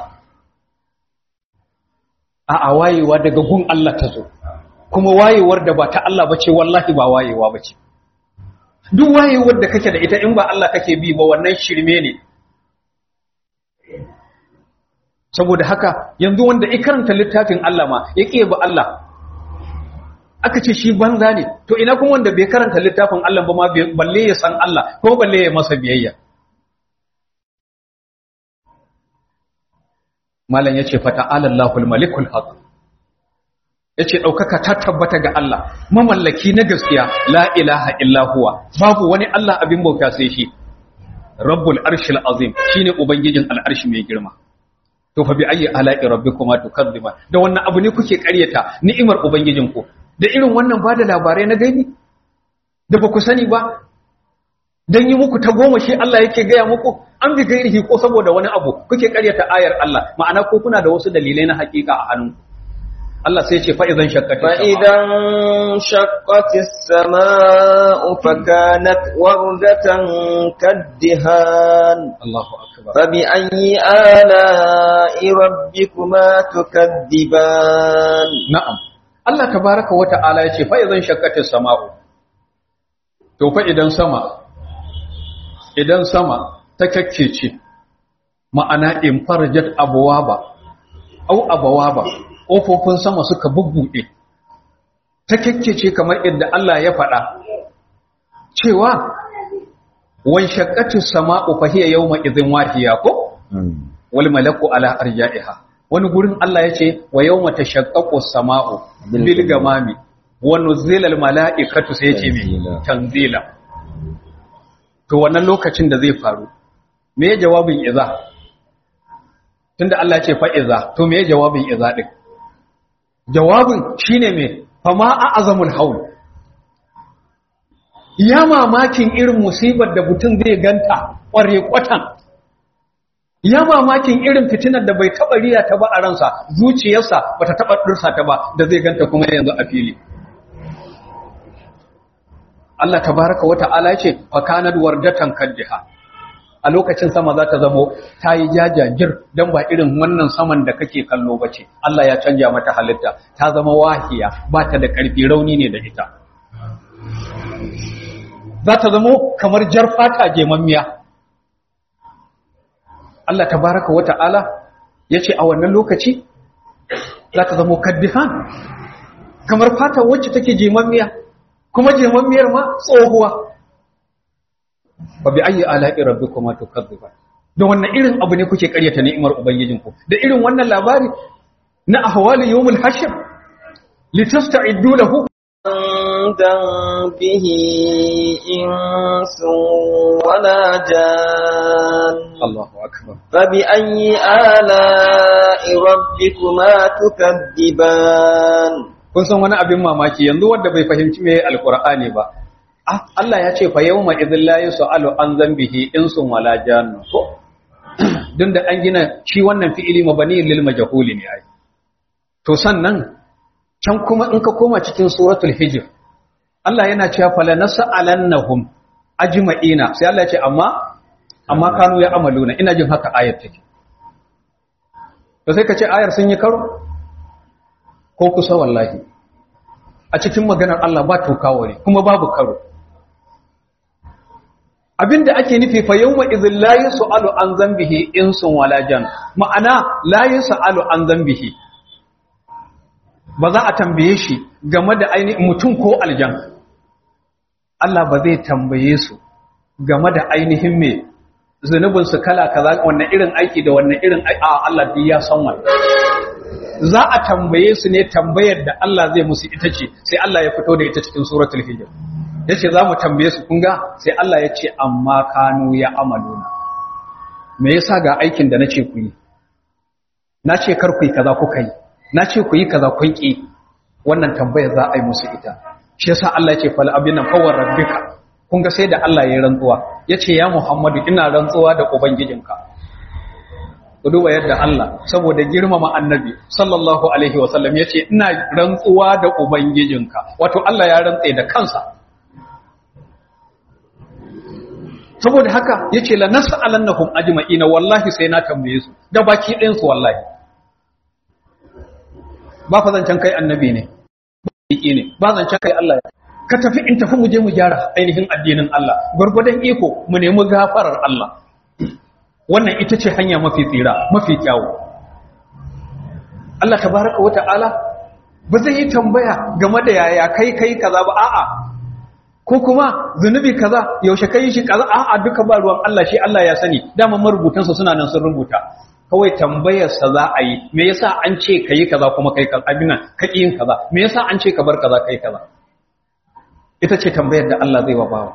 a a wayewa daga gun Allah ta zo kuma wayewar da ba ta Allah bace wallahi ba wayewa bace duk wayewar da kake da ita in ba Allah kake bi ba wannan shirme ne saboda haka yanzu wanda ya karanta littafin Allah ma ya ƙiye ba Allah aka ce shi banza ne to ina kuma wanda bai karanta littafin Allah ba ma balle ya san Allah ko balle ya masa biyayya malam yace fa ta'ala Allahul malikul haq yace daukaka ta tabbata ga Allah mamallaki na gaskiya la ilaha illa huwa babu wani Allah abin bauta sai shi rabbul arshil azim shine ubangijin al'arshi mai girma to fa bi ayyi ala'i rabbikuma tukadziban da wannan abu ne kuke ƙaryata ni'imar ubangijinku da irin wannan ba da labarai na gaibi da ba ku sani ba don yi muku ta goma shi Allah yake gaya muku an bi gairihi ko saboda wani abu kuke karyata ayar Allah ma'ana ko kuna da wasu dalilai na hakika a hannun Allah sai ce fa'izan shakkati فإذا انشقت السماء فكانت وردة كالدهان Allahu akbar فبأي آلاء ربكما تكذبان na'am Allah tabaraka wa ta'ala yace fa'izan shakkati sama'u to fa idan sama idan sama ta kakkece ma'ana in farajat abwaba au abawaba ƙofofin sama suka bubbuɗe ta kakkece kamar yadda Allah ya faɗa cewa wan shaqqatu sama'u fa hiya yawma idhin wahiya ko wal malaku ala arja'iha wani gurin Allah yace wa yawma tashaqqaqu sama'u bil gamami wa nuzila al mala'ikatu sai yace me tanzila to wannan lokacin da zai faru me ya jawabin iza tunda Allah ya ce fa iza to me ya jawabin iza din jawabin shine me fama a'azamul haul ya mamakin irin musibar da mutum zai ganta kware kwatan ya mamakin irin fitinar da bai taba riya ta ba a ransa zuciyarsa bata taba dursa ta ba da zai ganta kuma yanzu a fili Allah tabaraka wa ta'ala ya ce fa kanat wardatan kaddiha a lokacin sama za ta zamo ta yi jajajir don ba irin wannan saman da kake kallo ba ce Allah ya canja mata halitta ta zama wahiya ba ta da ƙarfi rauni ne da ita za ta zamo kamar jar fata gemammiya Allah tabaraka wa ta'ala ya ce a wannan lokaci za ta zamo kaddihan kamar fata wacce take gemammiya kuma jemammiyar ma tsohuwa fa bi ayyi ala'i rabbikuma tukazziban da wannan irin abu ne kuke ƙaryata ni'imar ubangijinku da irin wannan labari na ahwali yawmul hashr litasta'iddu lahu عندهم به إنس ولا جان Allahu akbar فبأي آلاء ربكما تكذبان kun san wani abin mamaki yanzu wanda bai fahimci me alqur'ani ba Ah, Allah ya ce fa yawma idhil la yus'alu an dhanbihi insun wala jannu ko dun da an gina shi wannan fi'ili mabani lil majhuli ne ai to sannan can kuma in ka koma cikin suratul hijr Allah yana cewa fala nas'alannahum ajma'ina sai Allah ya ce amma amma kanu ya amaluna ina jin haka ayar take to sai ka ce ayar sun yi karo ko kusa wallahi a cikin maganar Allah ba tokawari kuma babu karo abinda ake nufi fa yawma idhil la yus'alu an dhanbihi insun wala jan ma'ana la yus'alu an dhanbihi ba za a tambaye shi game da ainihin mutum ko aljan Allah ba zai tambaye su game da ainihin me zunubin su kala kaza wannan irin aiki da wannan irin ai a Allah duk ya san wannan za a tambaye su ne tambayar da Allah zai musu ita ce sai Allah ya fito da ita cikin suratul hijr yace za mu tambaye su kun ga sai Allah ya ce amma kanu ya amaluna me yasa ga aikin da nace ku yi na ce kar ku yi kaza kuka yi na ce ku yi kaza kun ki wannan tambayar za a yi musu ita shi yasa Allah ya ce fal abina fawar rabbika kun ga sai da Allah ya rantsuwa yace ya Muhammadu ina rantsuwa da ubangijinka ku duba yadda Allah saboda girmama annabi sallallahu alaihi wasallam yace ina rantsuwa da ubangijinka wato Allah ya rantse da kansa saboda haka yace la nas'alannahum ajma'ina wallahi sai na tambaye su da baki ɗayan su wallahi ba fa zancan kai annabi ne baki ne ba zancan kai Allah ka tafi in tafi mu je mu gyara ainihin addinin Allah gurgurdan iko mu nemi gafarar Allah wannan ita ce hanya mafi tsira mafi kyawu Allah tabaraka wata'ala ba zai yi tambaya game da yaya kai kai kaza ba a'a ko kuma zunubi kaza yaushe kai shi kaza a'a duka ba ruwan Allah shi Allah ya sani dama marubutan su suna nan sun rubuta kawai tambayar sa za a yi me yasa an ce kai kaza kuma kai kaza abin nan ka yin kaza me yasa an ce ka bar kaza kai kaza ita ce tambayar da Allah zai wa bawa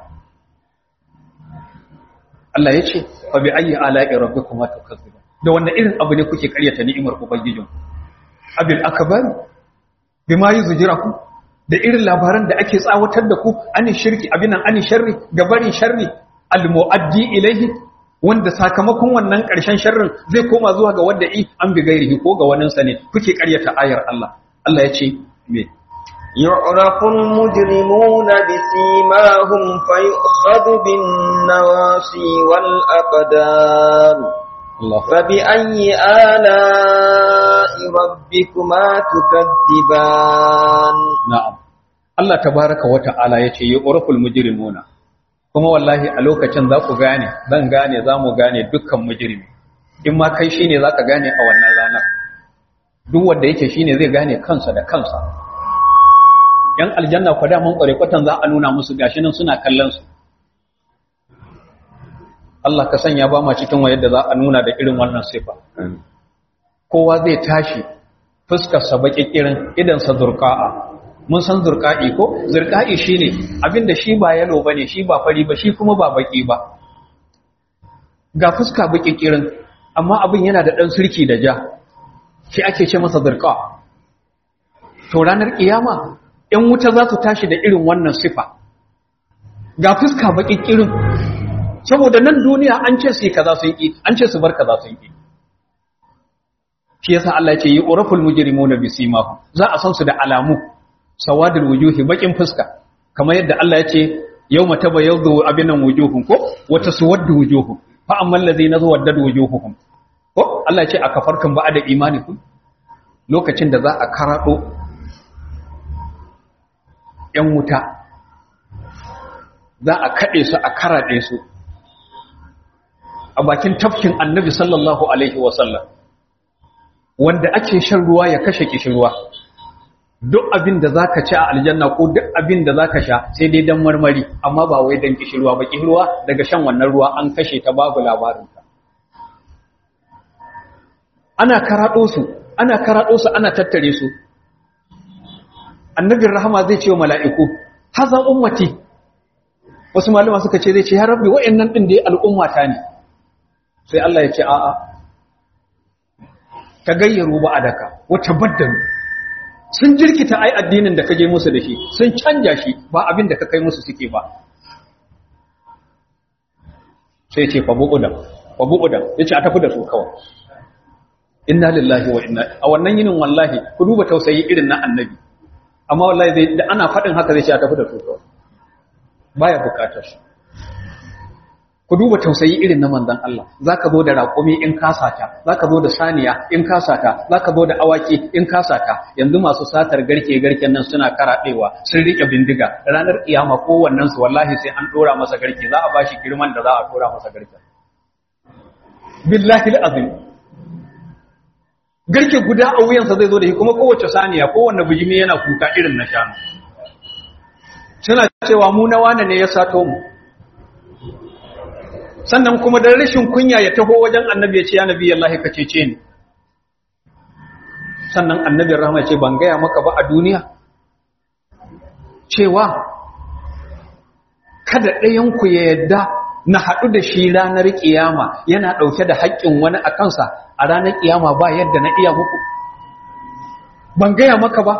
Allah ya ce fa bi ayyi ala'i rabbikuma tukazziban da wannan irin abu ne kuke karyata ni'imar ubangijin abil akbar bima yuzjiraku da irin labaran da ake tsawatar da ku ani shirki abinan ani sharri ga barin sharri al muaddi ilayhi wanda sakamakon wannan karshen sharrin zai koma zuwa ga wanda i an bi gairihi ko ga wannan sa ne kuke karyata ayar Allah Allah ya ce me يعرف المجرمون بسيماهم فيؤخذ بالنواصي والأقدام Allah فبأي آلاء ربكما تكذبان na'am Allah tabaraka wa ta'ala yace yu'raful mujrimuna kuma wallahi a lokacin za ku gane zan gane za mu gane dukkan mujrimi in ma kai shine zaka gane a wannan ranar duk wanda yake shine zai gane kansa da kansa yan aljanna kwa da mun kware kwatan za a nuna musu gashi nan suna kallon su Allah ka sanya ba ma cikin wa yadda za a nuna da irin wannan sifa kowa zai tashi fuskarsa baƙiƙirin idansa zurƙa'a mun san zurƙa'i ko zurƙa'i shine abinda shi ba yalo bane shi ba fari ba shi kuma ba baƙi ba ga fuska baƙiƙirin amma abin yana da ɗan surki da ja shi ake ce masa zurƙa to ranar ƙiyama ‘yan wuta za su tashi da irin wannan sifa ga fuska baƙiƙirin saboda nan duniya an ce su yi kaza sun ƙi an ce su bar kaza sun ƙi shi yasa Allah ya ce yi uraful mujrimuna bisimahu za a san su da alamu sawadul wujuhi bakin fuska kamar yadda Allah ya ce yawma tabayyadu abinan wujuhum ko wa taswaddu wujuhum fa ammal ladina zawaddadu wujuhuhum ko Allah ya ce a kafarkan ba da imanikum lokacin da za a karado yan wuta za a kade su a karade su a bakin tafkin annabi sallallahu alaihi wasallam wanda ake shan ruwa ya kashe kishirwa duk abin da zaka ci a aljanna ko duk abin da zaka sha sai dai dan marmari amma ba wai dan kishirwa ba kishirwa daga shan wannan ruwa an kashe ta babu labarin ta ana karado su ana karado su ana tattare su annabin rahama zai ce wa mala'iku haza ummati wasu malama suka ce zai ce ya rabbi wa'annan din da al'ummata ne sai Allah ya ce a'a ta gayyaru ba a daka wata baddalu sun jirkita ai addinin da ka je musu da shi sun canja shi ba abin da ka kai musu suke ba sai ce fa bu'udan fa bu'udan yace a tafi da su kawai inna lillahi wa inna a wannan yinin wallahi ku duba tausayi irin na annabi amma wallahi zai da ana faɗin haka zai ce a tafi da su kawai baya bukatar su ku duba tausayi irin na manzon Allah zaka zo da raƙumi in kasata zaka zo da saniya in kasata zaka zo da awaki in kasata yanzu masu satar garke garken nan suna karaɗewa sun rike bindiga ranar kiyama kowannen su wallahi sai an dora masa garke za a bashi girman da za a dora masa garken billahi alazim garke guda a wuyansa zai zo da shi kuma kowace saniya kowanne bijimi yana kuka irin na shanu suna cewa mu na wane ne ya sato mu sannan kuma da rashin kunya ya taho wajen annabi ya ce ya nabi Allah ka cece ni sannan annabi rahama ce ban gaya maka ba a duniya cewa kada ɗayan ku ya yadda na haɗu da shi ranar ƙiyama yana ɗauke da haƙƙin wani a kansa a ranar ƙiyama ba yadda na iya muku ban gaya maka ba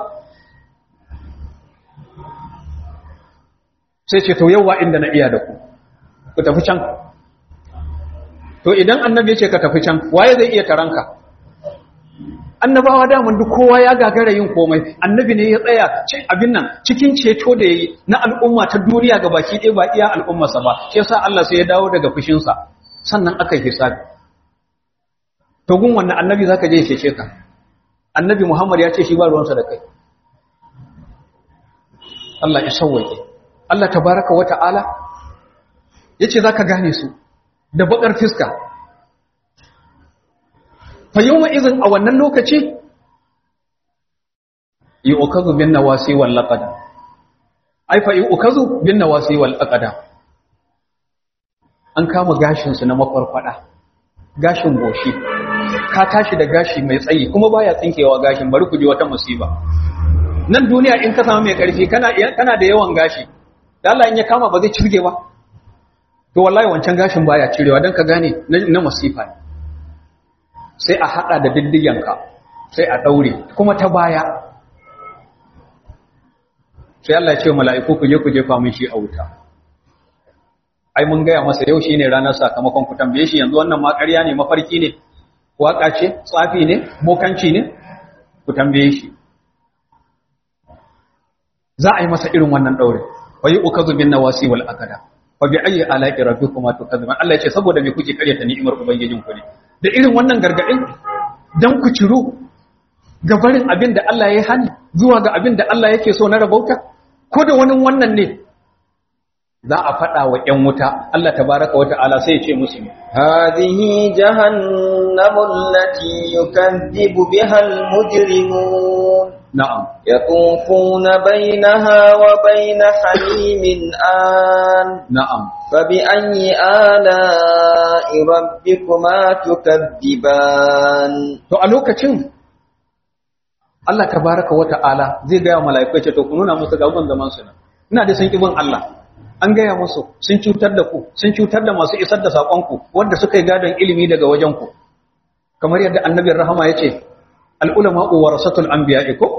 sai ce to yawa inda na iya da ku ku tafi can to idan annabi ya ce ka tafi can waye zai iya taranka annabawa daman duk kowa ya gagara yin komai annabi ne ya tsaya ce abin nan cikin ceto da yayi na al'umma ta duniya ga baki ɗaya ba iya al'ummarsa ba shi yasa Allah sai ya dawo daga fushinsa sannan aka yi hisabi to gun wannan annabi zaka je ya cece ka annabi Muhammad ya ce shi ba ruwansa da kai Allah ya sauwaye Allah tabaraka wa ta'ala yace zaka gane su da bakar fiska fa yawma izin a wannan lokaci yu'kazu bin nawasi wal laqad ai fa yu'kazu bin nawasi wal laqad an kama gashin su na makwarkwada gashin goshi ka tashi da gashi mai tsayi kuma baya tsinkewa gashin bari ku ji wata musiba nan duniya in ka samu mai karfi kana kana da yawan gashi da Allah in ya kama ba zai cirge ba to wallahi wancan gashin baya cirewa don ka gane na masifa ne sai a hada da diddiyanka sai a daure kuma ta baya sai Allah ya ce mala'iku ku je ku jefa mun shi a wuta ai mun gaya masa yau shine ranar sakamakon ku tambaye shi yanzu wannan ma ƙarya ne mafarki ne waka ce tsafi ne bokanci ne ku tambaye shi za a yi masa irin wannan daure wa yi ukazu bin nawasi wal akada fa bi ayyi ala'i rabbikuma tukazziban Allah ya ce saboda me kuke karyata ni'imar ubangijin ku ne da irin wannan gargadin dan ku ciru ga barin abin da Allah ya hani zuwa ga abin da Allah yake so na rabauta ko da wani wannan ne za a faɗa wa ‘yan wuta Allah tabaraka wa ta'ala sai ya ce musu ne هذه جهنم التي يكذب بها المجرمون na'am يطوفون بينها وبين حميم آن na'am فبأي آلاء ربكما تكذبان to a lokacin Allah tabaraka wa ta'ala zai gaya wa mala'iku ya ce to ku nuna musu gaban zaman su nan ina da sun kibin Allah an gaya musu sun cutar da ku sun cutar da masu isar da sakon ku wanda suka yi gadon ilimi daga wajen ku kamar yadda annabin rahama ya ce al ulama warasatul anbiya'i ko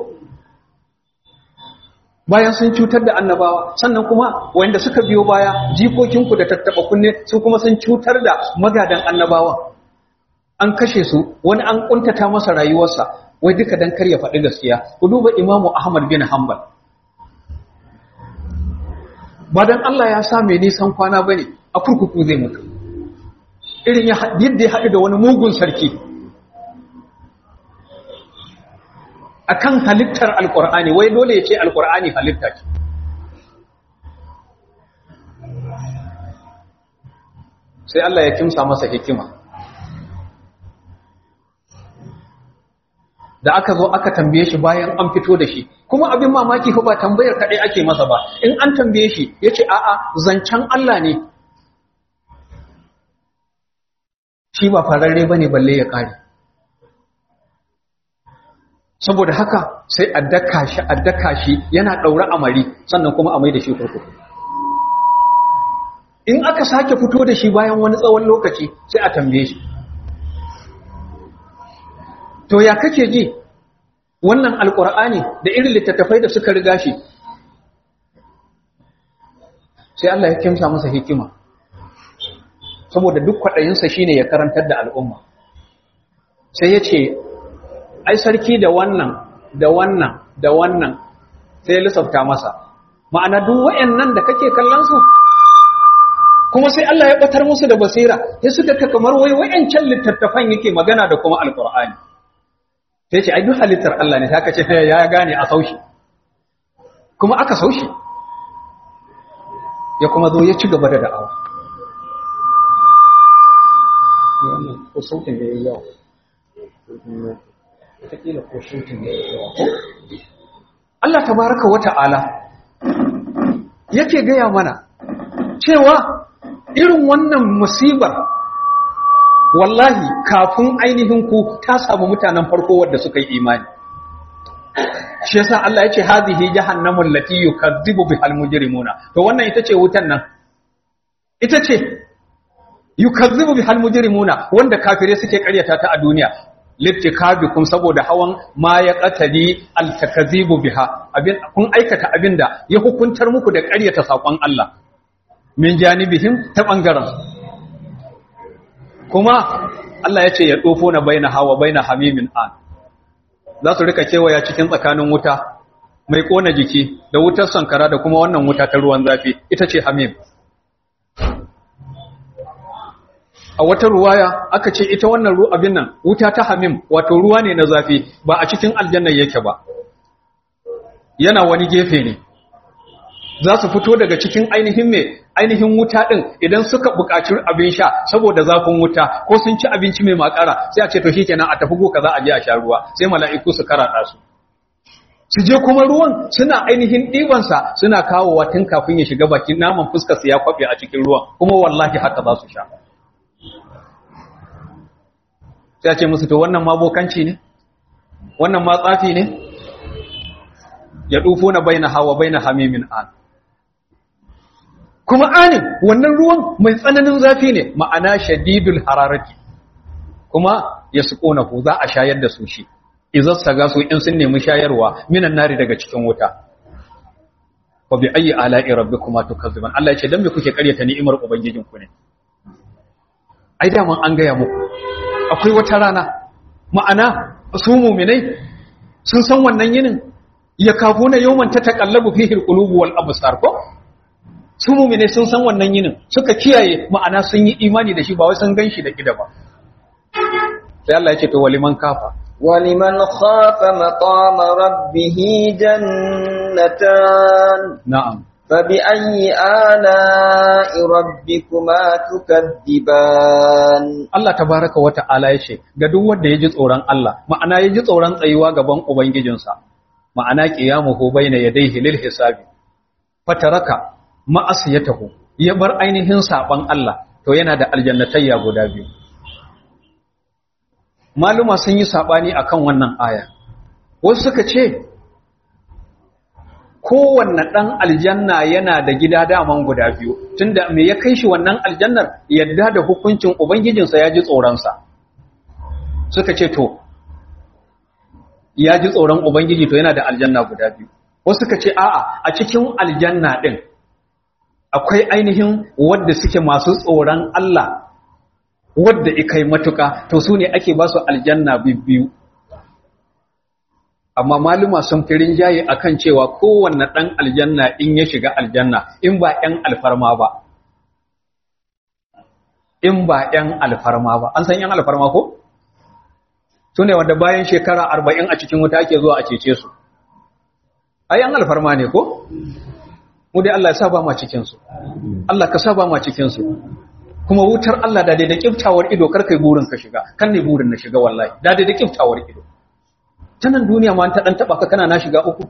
bayan sun cutar da annabawa sannan kuma wanda suka biyo baya jikokinku da tattaba kunne su kuma sun cutar da magadan annabawa an kashe su wani an kuntata masa rayuwarsa wai duka dan kar ya faɗi gaskiya ku duba imamu ahmad bin hanbal ba dan Allah ya sa mai nisan kwana bane a kurkuku zai mutu irin yadda ya haɗu da wani mugun sarki akan halittar alkur'ani wai dole ya ce alkur'ani halitta ce sai Allah ya kimsa masa hikima da aka zo aka tambaye shi bayan an fito da shi kuma abin mamaki fa ba tambayar kaɗai ake masa ba in an tambaye shi ya ce a'a zancen Allah ne shi ba fararre ba ne balle ya ƙare saboda haka sai a daka shi a daka shi yana ɗaure amari sannan kuma a mai da shi kurkuku in aka sake fito da shi bayan wani tsawon lokaci sai a tambaye shi to ya kake ji wannan alkur'ani da irin littattafai da suka riga shi sai Allah ya kimsa masa hikima saboda duk kwaɗayinsa shine ya karantar da al'umma sai ya ce ai sarki da wannan da wannan da wannan sai ya lissafta masa ma'ana duk wayannan da kake kallon su kuma sai Allah ya batar musu da basira sai suka ka kamar wai wayancan littattafan yake magana da kuma alqur'ani sai ce ai duk halittar Allah ne sai aka ce ya gane a saushi kuma aka saushi ya kuma zo ya ci gaba da da'awa wannan ko sautin da yayi yawa wataƙila ko shooting da yawa Allah tabaraka wa ta'ala yake gaya mana cewa irin wannan musibar wallahi kafin ainihin ku ta samu mutanen farko wadda suka yi imani shi yasa Allah ya ce hadhihi jahannamu allati yukadzibu bihal mujrimuna to wannan ita ce wutan nan ita ce yukadzibu bihal mujrimuna wanda kafire suke karyata ta a duniya littikabikum saboda hawan ma ya qatadi altakazibu biha abin kun aikata abinda ya hukuntar muku da ƙaryata sakon Allah min janibihim ta bangaren kuma Allah ya ce ya dofo na baina hawa baina hamimin an za su rika kewaya cikin tsakanin wuta mai kona jiki da wutar sankara da kuma wannan wuta ta ruwan zafi ita ce hamim a wata ruwaya aka ce ita wannan ru abin nan wuta ta hamim wato ruwa ne na zafi ba a cikin aljanna yake ba yana wani gefe ne za su fito daga cikin ainihin me ainihin wuta din idan suka buƙaci abin sha saboda zafin wuta ko sun ci abinci mai makara sai a ce to shikenan a tafi goka za a je a sha ruwa sai mala'iku su karada su su je kuma ruwan suna ainihin ɗibansa suna kawowa tun kafin ya shiga bakin naman fuskarsa ya kwaɓe a cikin ruwan kuma wallahi haka za su sha sai ce musu to wannan ma bokanci ne wannan ma tsafi ne ya dufo na baina hawa baina hamimin an kuma anin wannan ruwan mai tsananin zafi ne ma'ana shadidul hararati kuma ya suƙona ku za a shayar da su shi izas saga su in sun nemi shayarwa minan nari daga cikin wuta wa bi ayi ala'i rabbikuma tukazziban Allah ya ce dan me kuke karyata ni'imar ubangijinku ne ai da an gaya muku akwai wata rana ma'ana su muminai sun san wannan yinin ya kafu na yawman ta taƙallabu fi hirƙulubu wal abusar ko su muminai sun san wannan yinin suka kiyaye ma'ana sun yi imani da shi ba wai sun gan shi da ƙida ba sai Allah ya ce to waliman kafa ولمن خاف مقام ربه جنتان na'am فبأي آلاء ربكما تكذبان Allah tabaraka wa ta'ala yace ga duk wanda yaji tsoron Allah ma'ana yaji tsoron tsayuwa gaban ubangijinsa ma'ana qiyamuhu bayna yadayhi lil hisabi fataraka ma'asiyatahu ya bar ainihin saban Allah to yana da aljannatayya guda biyu maluma sun yi sabani akan wannan aya wasu suka ce kowanne ɗan aljanna yana da gida daman guda biyu tunda me ya kai shi wannan aljannar yadda da hukuncin ubangijinsa ya ji tsoronsa suka ce to ya ji tsoron ubangiji to yana da aljanna guda biyu wasu suka ce a'a a cikin aljanna ɗin akwai ainihin wadda suke masu tsoron Allah wadda ikai matuka to su ne ake ba su aljanna biyu amma maluma sun fi rinjaye akan cewa kowanne ɗan aljanna in ya shiga aljanna in ba ‘yan alfarma ba in ba ‘yan alfarma ba an san ‘yan alfarma ko? su ne wanda bayan shekara arba'in a cikin wuta ake zuwa a cece su a ‘yan alfarma ne ko? mu dai Allah ya saba ma cikinsu Allah ka saba ma cikinsu kuma wutar Allah da da kiftawar ido kar kai burin ka shiga kan ne burin na shiga wallahi da da kiftawar ido ta nan duniya ma ta dan taba ka kana na shiga uku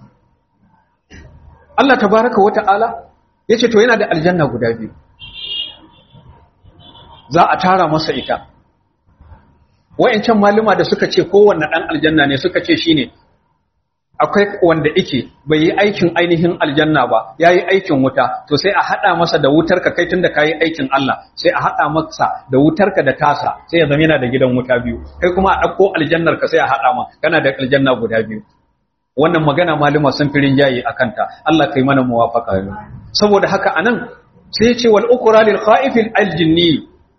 Allah tabaraka wata'ala yace to yana da aljanna guda biyu za a tara masa ita wayancan maluma da suka ce kowanne dan aljanna ne suka ce shine akwai wanda yake bai yi aikin ainihin aljanna ba yayi aikin wuta to sai a hada masa da wutar ka kai tunda kai aikin Allah sai a hada masa da wutar ka da tasa sai ya zama yana da gidan wuta biyu kai kuma a dauko aljannar ka sai a hada ma kana da aljanna guda biyu wannan magana maluma sun firin jayi akan ta Allah kai mana muwafaqa saboda haka anan sai ya ce wal ukra lil khaifil aljinni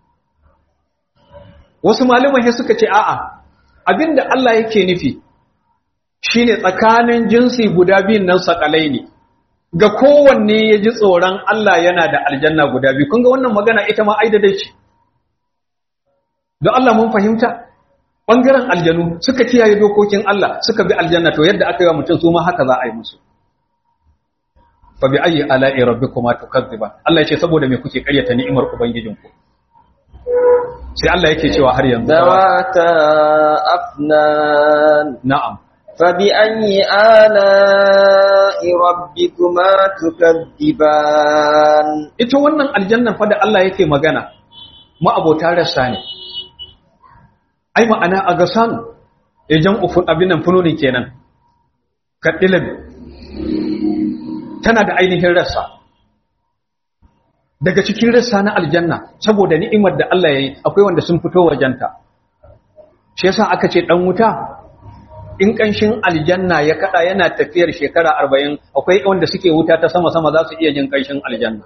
wasu maluman sai suka ce a'a abinda Allah yake nufi shine tsakanin jinsi guda biyun nan sakalai ne ga kowanne ya ji tsoron Allah yana da aljanna guda biyu kun ga wannan magana ita ma aida dai ce don Allah mun fahimta bangaren aljanu suka kiyaye dokokin Allah suka bi aljanna to yadda aka yi wa mutum su ma haka za a yi musu fa bi ayyi ala'i rabbikuma tukazziban Allah ya ce saboda me kuke karyata ni'imar ubangijinku sai Allah yake cewa har yanzu ذواتا أفنان na'am فبأي آلاء ربكما تكذبان ita wannan aljannan fa da Allah yake magana ma'abota rassa ne ai ma'ana a ga sanu ejan ufun abin nan funonin kenan kaddilan tana da ainihin rassa daga cikin rassa na aljanna saboda ni'imar da Allah yayi akwai wanda sun fito wajenta shi yasa aka ce dan wuta in kanshin aljanna ya kada yana tafiyar shekara 40 akwai wanda suke wuta ta sama sama za su iya jin kanshin aljanna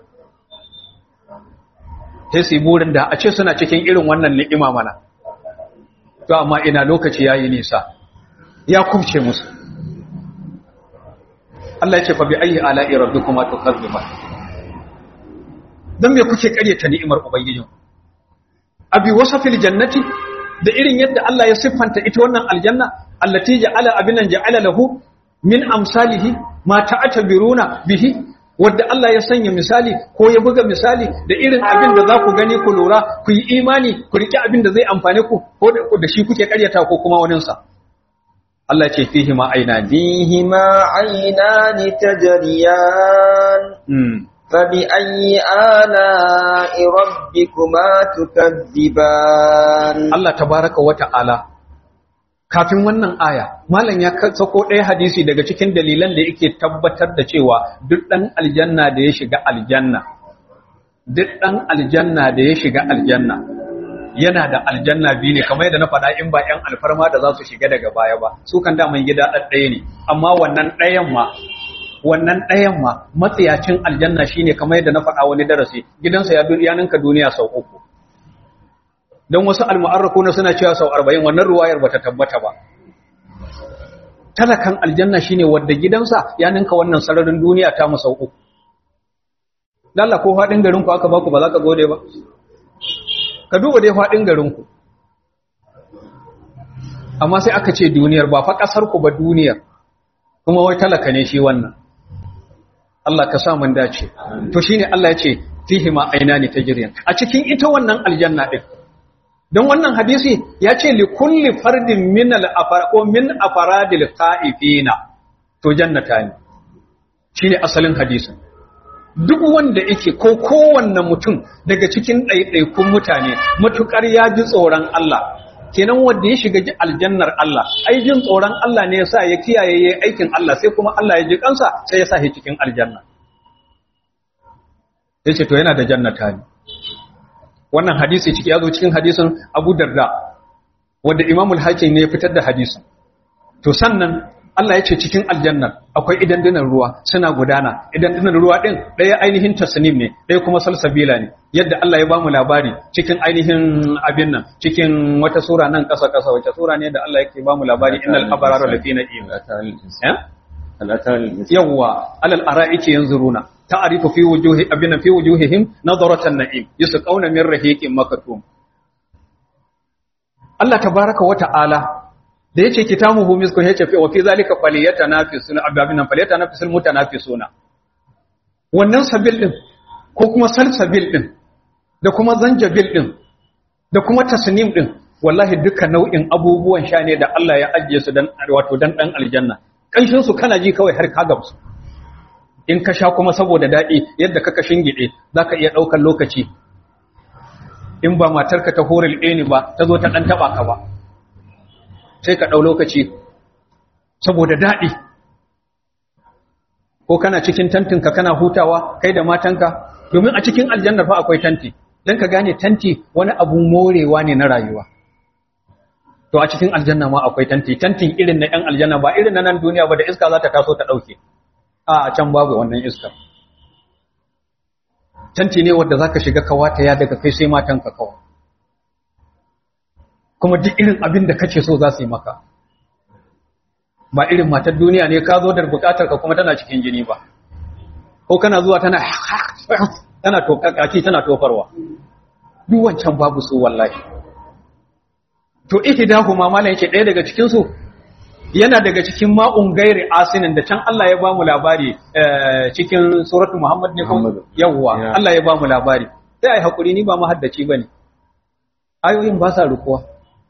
sai su yi burin da a ce suna cikin irin wannan ni'ima mana to amma ina lokaci yayi nisa ya kubce musu Allah ya ce fa bi ayyi ala'i rabbikuma tukazziban dan me kuke karyata ni'imar ubangijin abi wasafil jannati da irin yadda Allah ya siffanta ita wannan aljanna allati ja'ala abinan ja'ala lahu min amsalihi ma ta'tabiruna bihi wadda Allah ya sanya misali ko ya buga misali da irin abin da za ku gani ku lura ku yi imani ku riƙe abin da zai amfane ku ko da shi kuke ƙaryata ko kuma waninsa Allah ce fihi ma aina ni فيهما عينان تجريان فبأي آلاء ربكما تكذبان Allah tabaraka wa ta'ala kafin wannan aya malam ya sako ɗaya hadisi daga cikin dalilan da yake tabbatar da cewa duk ɗan aljanna da ya shiga aljanna duk ɗan aljanna da ya shiga aljanna yana da aljanna biyu ne kamar yadda na faɗa in ba ‘yan alfarma da za su shiga daga baya ba su kan daman gida ɗaya ne amma wannan ɗayan ma wannan ɗayan ma matsiyacin aljanna shine kamar yadda na faɗa wani darasi gidansa ya ya ninka duniya sau uku don wasu almu'arraku na suna cewa sau arba'in wannan ruwayar bata tabbata ba talakan aljanna shine wadda gidansa ya ninka wannan sararin duniya ta mu sau uku lalla ko faɗin garinku aka baku ba za ka gode ba ka duba dai faɗin garinku amma sai aka ce duniyar ba fa ƙasarku ba duniyar kuma wai talaka ne shi wannan Allah ka sa mun dace to shine Allah ya ce fihi ma ainani tajriyan a cikin ita wannan aljanna din don wannan hadisi ya ce li kulli fardin min al ko min afaradil ta'ifina to jannata ne shine asalin hadisin duk wanda yake ko kowanne mutum daga cikin ɗaiɗaikun mutane matukar ya ji tsoron Allah kenan wanda ya shiga ji aljannar Allah ai jin tsoron Allah ne yasa ya kiyaye yayin aikin Allah sai kuma Allah ya ji kansa sai ya sa shi cikin aljanna yace to yana da jannata ne wannan hadisi ciki ya zo cikin hadisin Abu Darda wanda Imam al-Hakim ne ya fitar da hadisin to sannan Allah ya ce cikin aljannar akwai idandunan ruwa suna gudana idandunan ruwa din ɗaya ainihin tasnim ne ɗaya kuma salsabila ne yadda Allah ya ba mu labari cikin ainihin abin nan cikin wata sura nan ƙasa ƙasa wace sura ne da Allah yake ba mu labari innal abrara lafi na'im yawwa alal ara'iki yanzuruna ta'rifu fi wujuhi abin fi wujuhihim nadratan na'im yusqawna min rahiqin makatum Allah tabaraka wa ta'ala da yace kitamuhu miskun yace fi wa fi zalika falyatanafisun ababinan falyatanafisul mutanafisuna wannan sabil din ko kuma salsabil din da kuma zanjabil din da kuma tasnim din wallahi duka nau'in abubuwan sha ne da Allah ya ajiye su dan wato dan dan aljanna kanshin su kana ji kawai har ka gamsu in ka sha kuma saboda dadi yadda ka kashin gide zaka iya daukar lokaci in ba matarka ta horil ɗeni ba ta zo ta ɗan taɓa ka ba sai ka ɗau lokaci saboda daɗi ko kana cikin tantinka kana hutawa kai da matanka domin a cikin aljanna fa akwai tanti don ka gane tanti wani abun morewa ne na rayuwa to a cikin aljanna ma akwai tanti tantin irin na 'yan aljanna ba irin na nan duniya ba da iska za ta taso ta ɗauke a can babu wannan iskar tanti ne wadda zaka shiga kawata ya daga kai sai matanka kawai kuma duk irin abin da kake so za su yi maka ba irin matar duniya ne ka zo da bukatar ka kuma tana cikin jini ba ko kana zuwa tana tana tokaki tana tofarwa duk wancan babu su wallahi to ihdahu ma malan yake ɗaya daga cikin su yana daga cikin ma'un gairi asinin da can Allah ya ba mu labari cikin suratu Muhammad ne kuma yawwa Allah ya ba mu labari sai ai hakuri ni ba mahaddaci bane ayoyin ba sa rukuwa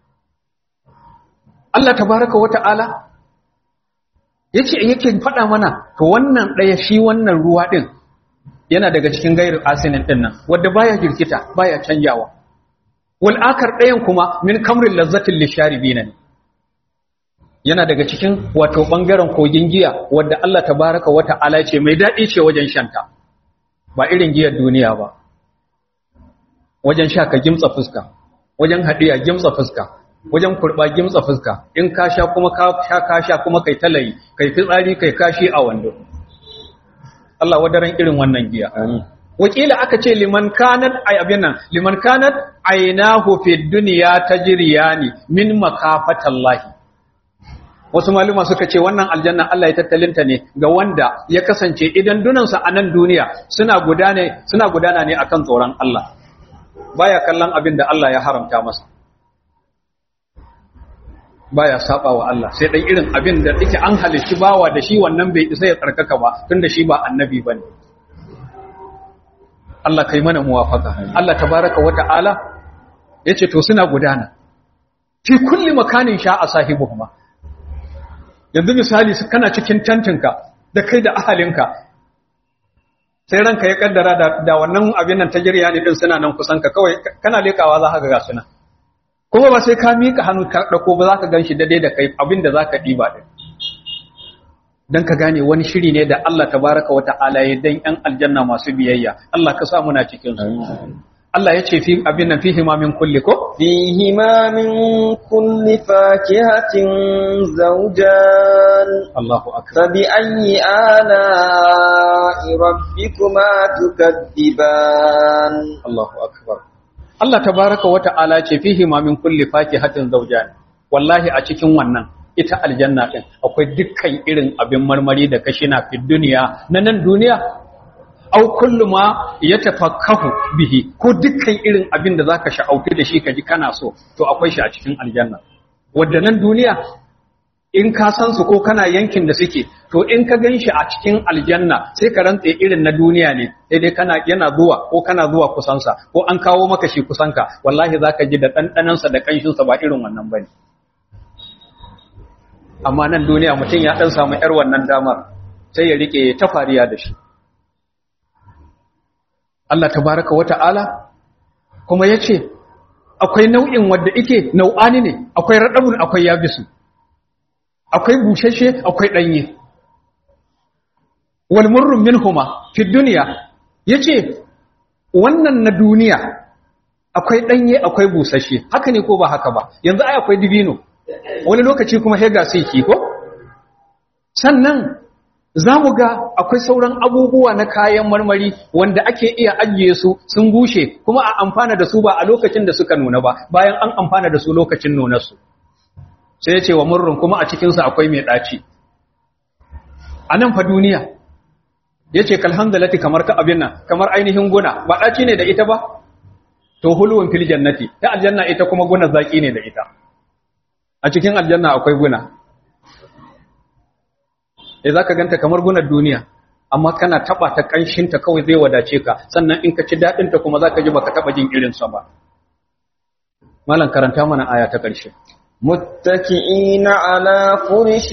Allah tabaraka wata'ala yace yake faɗa mana to wannan ɗaya shi wannan ruwa din yana daga cikin gairi asinin din nan wanda baya girkita baya canjawa wal akar ɗayan kuma min kamrin lazzatin lisharibina ne yana daga cikin wato bangaren kogin giya wadda Allah tabaraka wa ta'ala ce mai dadi ce wajen shanta ba irin giyar duniya ba wajen sha ka gimtsa fuska wajen hadiya gimtsa fuska wajen kurba gimtsa fuska in ka sha kuma ka sha ka sha kuma kai talayi kai fitsari kai kashi a wando Allah wadaran irin wannan giya wakila aka ce liman kanat ay abin nan liman kanat aynahu fid dunya tajriyani min makafatallahi wasu maluma suka ce wannan aljanna Allah ya tattalinta ne ga wanda ya kasance idan dunansa a nan duniya suna gudana suna gudana ne akan tsoron Allah baya kallon abin da Allah ya haramta masa baya saba wa Allah sai dan irin abin da yake an halicci bawa da shi wannan bai isa ya tsarkaka ba tunda shi ba annabi bane Allah kai mana muwafaka Allah tabaraka wa ta'ala yace to suna gudana fi kulli makanin sha'a sahibuhuma yanzu misali kana cikin tantinka da kai da ahalinka sai ranka ya kaddara da, da wannan abin nan ta jirya ne din suna nan kusan ka kawai kana lekawa za ka ga suna kuma ba sai ka mika hannu ka dauko ba za ka ganshi daidai da kai abin da za ka diba din dan ka gane wani shiri ne da Allah tabaraka wa ta'ala ya dan yan aljanna masu biyayya Allah ka sa muna cikin su Allah ya ce fi abin nan fihi ma min kulli ko fihi ma min kulli fakihatin zawjan Allahu akbar fa bi ayyi ala'i rabbikuma tukaddiban Allahu akbar Allah tabaraka wa ta'ala ce fihi ma min kulli fakihatin zawjan wallahi a cikin wannan ita aljanna din akwai dukkan irin abin marmari da kashi na fi duniya na nan duniya au kullu ma yatafakkahu bihi ko dukkan irin abin da zaka sha'auki da shi kaji kana so to akwai shi a cikin aljanna wanda nan duniya in ka san su ko kana yankin da suke to in ka ganshi a cikin aljanna sai ka rantse irin na duniya ne sai dai kana yana zuwa ko kana zuwa kusansa ko an kawo maka shi kusanka wallahi zaka ji da dandanan sa da kanshin sa ba irin wannan bane amma nan duniya mutum ya dan samu yar wannan damar sai ya rike ta fariya da shi Allah tabaraka wa ta'ala kuma yace akwai nau'in wanda yake nau'ani ne akwai radabun akwai yabisu akwai bushashe akwai danye wal murrun minhuma fi dunya yace wannan na duniya akwai danye akwai bushashe haka ne ko ba haka ba yanzu ai akwai dibino wani lokaci kuma hega sai ki ko sannan zamu ga akwai sauran abubuwa na kayan marmari wanda ake iya ajiye su sun bushe kuma a amfana da su ba a lokacin da suka nuna ba bayan an amfana da su lokacin nunar su sai ya ce wa murrun kuma a cikin sa akwai mai daci a nan fa duniya yace kalhamdalati kamar ka abin nan kamar ainihin guna ba daci ne da ita ba to hulwun fil jannati ta aljanna ita kuma guna zaki ne da ita a cikin aljanna akwai guna eh zaka ganta kamar gunar duniya amma kana taba ta kanshin ta kawai zai wadace ka sannan in ka ci dadin ta kuma zaka ji baka taba jin irin sa ba malam karanta mana aya ta karshe متكئين على فرش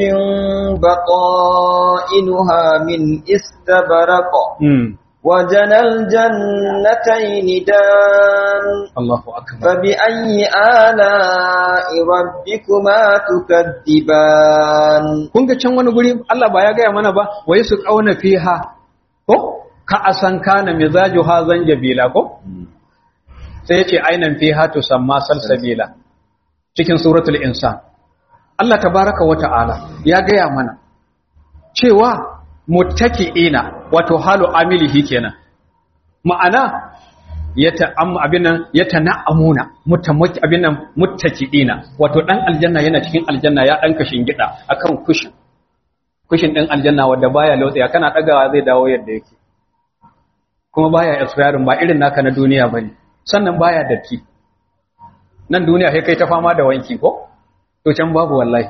بطائنها من استبرق mm. وجنى الجنتين دان Allahu akbar فبأي آلاء ربكما تكذبان kun ga can wani guri Allah ba ya gaya mana ba wai su kauna fiha ko ka asan kana mizajuha zanjabila ko sai yace ainan fiha tusamma salsabila cikin suratul insan Allah tabaraka wa ta'ala ya gaya mana cewa muttaki'ina wato halu amilihi kenan ma'ana yata am abinan yatana'amuna mutamaki abinan muttaki'ina wato dan aljanna yana cikin aljanna ya dan kashin gida akan kushin kushin din aljanna wanda baya lautsaya kana dagawa zai dawo yadda yake kuma baya expiring ba irin naka na duniya bane sannan baya datti nan duniya sai kai ta fama da wanki ko to can babu wallahi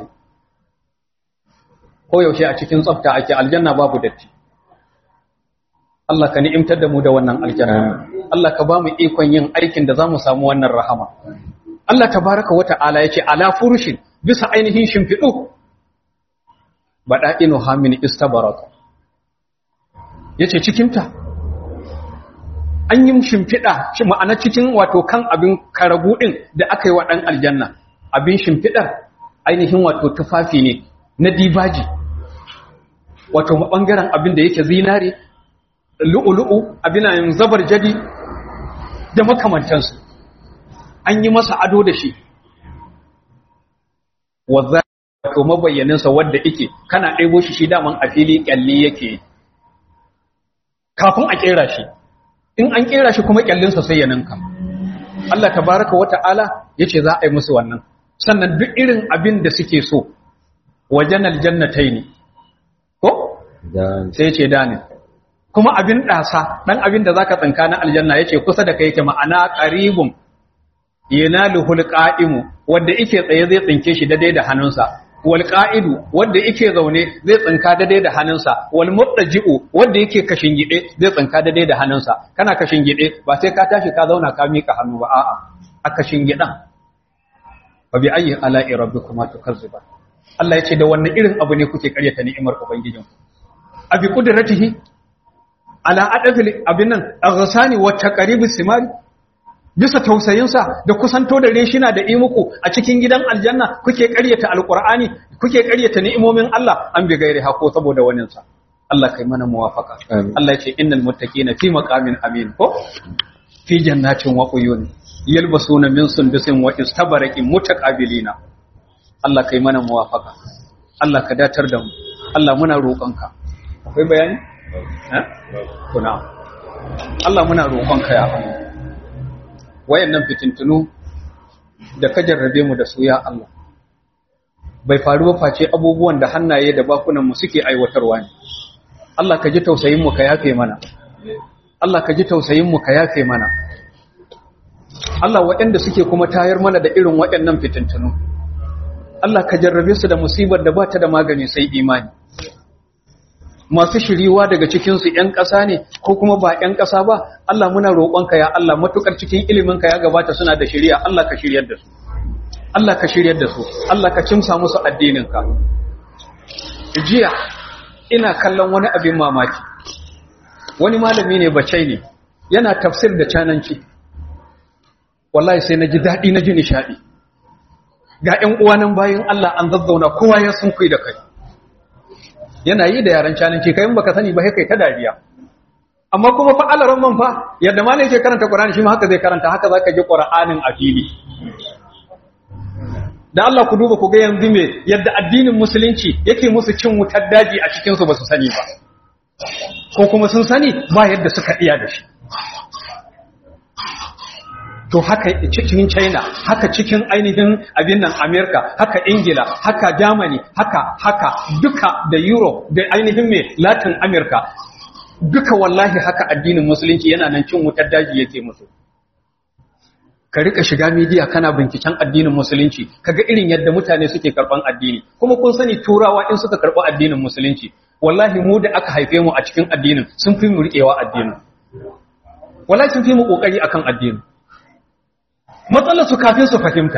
ko yaushe a cikin tsafta ake aljanna babu datti Allah ka ni'imtar da mu da wannan aljanna Allah ka ba mu ikon yin aikin da zamu samu wannan rahama Allah tabaraka wata'ala yace ala furushin bisa ainihin shimfidu bada'inu hamin istabaraka yace cikin ta an yi shimfida shi ma'ana cikin wato kan abin karagu din da aka yi wa dan aljanna abin shimfidar ainihin wato tufafi ne na dibaji wato bangaren abin da yake zinare lu'ulu'u abinan zabar jadi da makamantansu an yi masa ado da shi wadda wato mabayyaninsa wadda ike kana ɗaibo shi shi daman a fili ƙyalli yake kafin a ƙera shi in an ƙera shi kuma ƙyallinsa sai ya ninka Allah tabaraka wa ta'ala ya ce za a yi musu wannan sannan duk irin abin da suke so wajen aljannatai ne ko sai ce da ne kuma abin ɗasa ɗan abin da za ka tsinka na aljanna ya ce kusa da kai yake ma'ana ƙaribun yana luhul ƙa'imu wadda ike tsaye zai tsinke shi daidai da hannunsa wal ƙa'idu wadda ike zaune zai tsinka daidai da hannunsa wal muɗaji'u wadda yake kashin gide zai tsinka daidai da hannunsa kana kashin gide ba sai ka tashi ka zauna ka miƙa hannu ba a'a a kashin gidan fa bi ayyi ala'i rabbikuma tukazziba Allah ya ce da wannan irin abu ne kuke karyata ni'imar ubangijinku abi qudratihi ala adafil abin nan aghsani wa taqribis simari bisa tausayinsa da kusanto da reshina da imuku a cikin gidan aljanna kuke ƙaryata alqur'ani kuke ƙaryata ni'imomin Allah an bi gairi hako saboda wannan sa Allah kai mana muwafaka Allah ya ce innal muttaqina fi maqamin amin ko fi jannatin wa uyun yalbasuna min sundusin wa istabaraqin mutaqabilina Allah kai mana muwafaka Allah ka datar da mu Allah muna roƙonka akwai bayani kuna Allah muna roƙonka ya Allah wayannan fitintunu da ka jarrabe mu da su ya Allah bai faru ba face abubuwan da hannaye da bakunan mu suke aiwatarwa ne Allah ka ji tausayin mu ka yafe mana Allah ka ji tausayin mu ka yafe mana Allah waɗanda suke kuma tayar mana da irin waɗannan fitintunu Allah ka jarrabe su da musibar da ba ta da magani sai imani masu shiriwa daga cikinsu ‘yan ƙasa ne ko kuma ba ‘yan ƙasa ba, Allah muna roƙonka ya Allah matuƙar cikin iliminka ya gabata suna da shiriya, Allah ka shiryar da su. Allah ka shiryar da su, Allah ka cimsa musu addininka. jiya ina kallon wani abin mamaki wani malami ne bacai ne yana tafsir da cananci wallahi sai na ji daɗi na ji nishaɗi ga ‘yan uwanan bayan Allah an zazzauna kowa ya sun kai da kai yana yi da yaren cananci kayan baka sani ba kai ta dariya amma kuma fa alaran man fa yadda ma ne ke karanta Qur'ani shi ma haka zai karanta haka zaka ji Qur'anin a fili da Allah ku duba ku ga yanzu me yadda addinin musulunci yake musu cin wutar daji a cikin su ba su sani ba ko kuma sun sani ba yadda suka iya da shi to haka cikin China haka cikin ainihin abin nan America haka Ingila haka Germany haka haka duka da Europe da ainihin me Latin America duka wallahi haka addinin musulunci yana nan cin wutar daji yake musu ka rika shiga media kana binciken addinin musulunci kaga irin yadda mutane suke karban addini kuma kun sani turawa in suka karba addinin musulunci wallahi mu da aka haife mu a cikin addinin sun fi mu riƙewa addinin wallahi sun fi mu kokari akan addinin matsalar su kafin su fahimta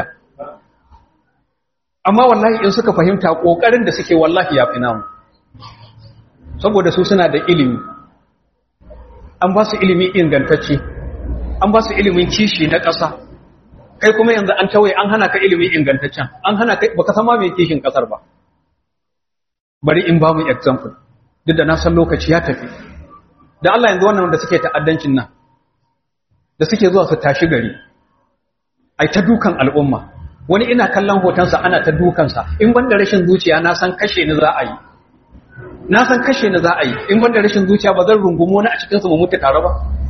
amma wallahi in suka fahimta kokarin da suke wallahi ya fi namu saboda su suna da ilimi an ba su ilimi ingantacce an ba su ilimin kishi na ƙasa kai kuma yanzu an tawaye an hana ka ilimin ingantaccen an hana ka baka sama mai kishin ƙasar ba bari in ba mu example duk da na san lokaci ya tafi da Allah yanzu wannan da suke ta'addancin nan da suke zuwa su tashi gari ai ta dukan al'umma wani ina kallon hotonsa ana ta dukansa in ban da rashin zuciya na san kashe ni za a yi na san kashe ni za a yi in ban da rashin zuciya ba zan rungumo wani a cikinsu mu mutu tare ba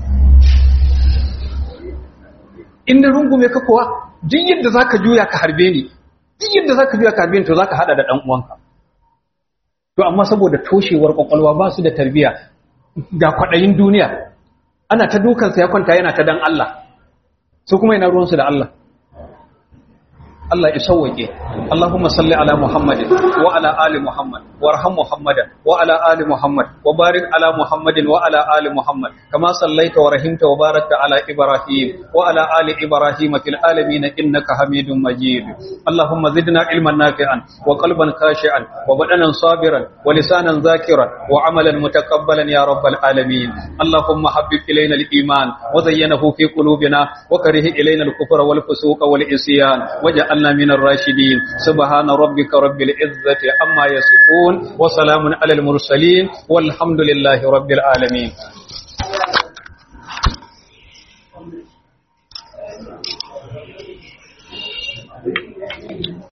in na rungume ka kuwa duk yadda za ka juya ka harbe ni duk yadda za ka juya ka harbe ni to za ka haɗa da ɗan uwanka to amma saboda toshewar ƙwaƙwalwa ba su da tarbiyya ga kwaɗayin duniya ana ta dukansa ya kwanta yana ta dan Allah su kuma yana ruwansu da Allah Allah ya sauwake Allahumma salli ala Muhammadin wa ala ali Muhammad warham Muhammadan wa ala ali Muhammad wa barik ala Muhammadin wa ala ali Muhammad kama sallaita wa rahimta wa barakta ala Ibrahim wa ala ali Ibrahim fil alamin innaka Hamidum Majid Allahumma zidna ilman nafi'an wa qalban khashi'an wa badanan sabiran wa lisanan zakiran wa amalan mutakabbalan ya rabbal alamin Allahumma habbib ilayna al-iman wa zayyanahu fi qulubina wa karih ilayna al-kufra wal fusuqa wal isyan waj'al واجعلنا من الراشدين سبحان ربك رب العزة عما يصفون وسلام على المرسلين والحمد لله رب العالمين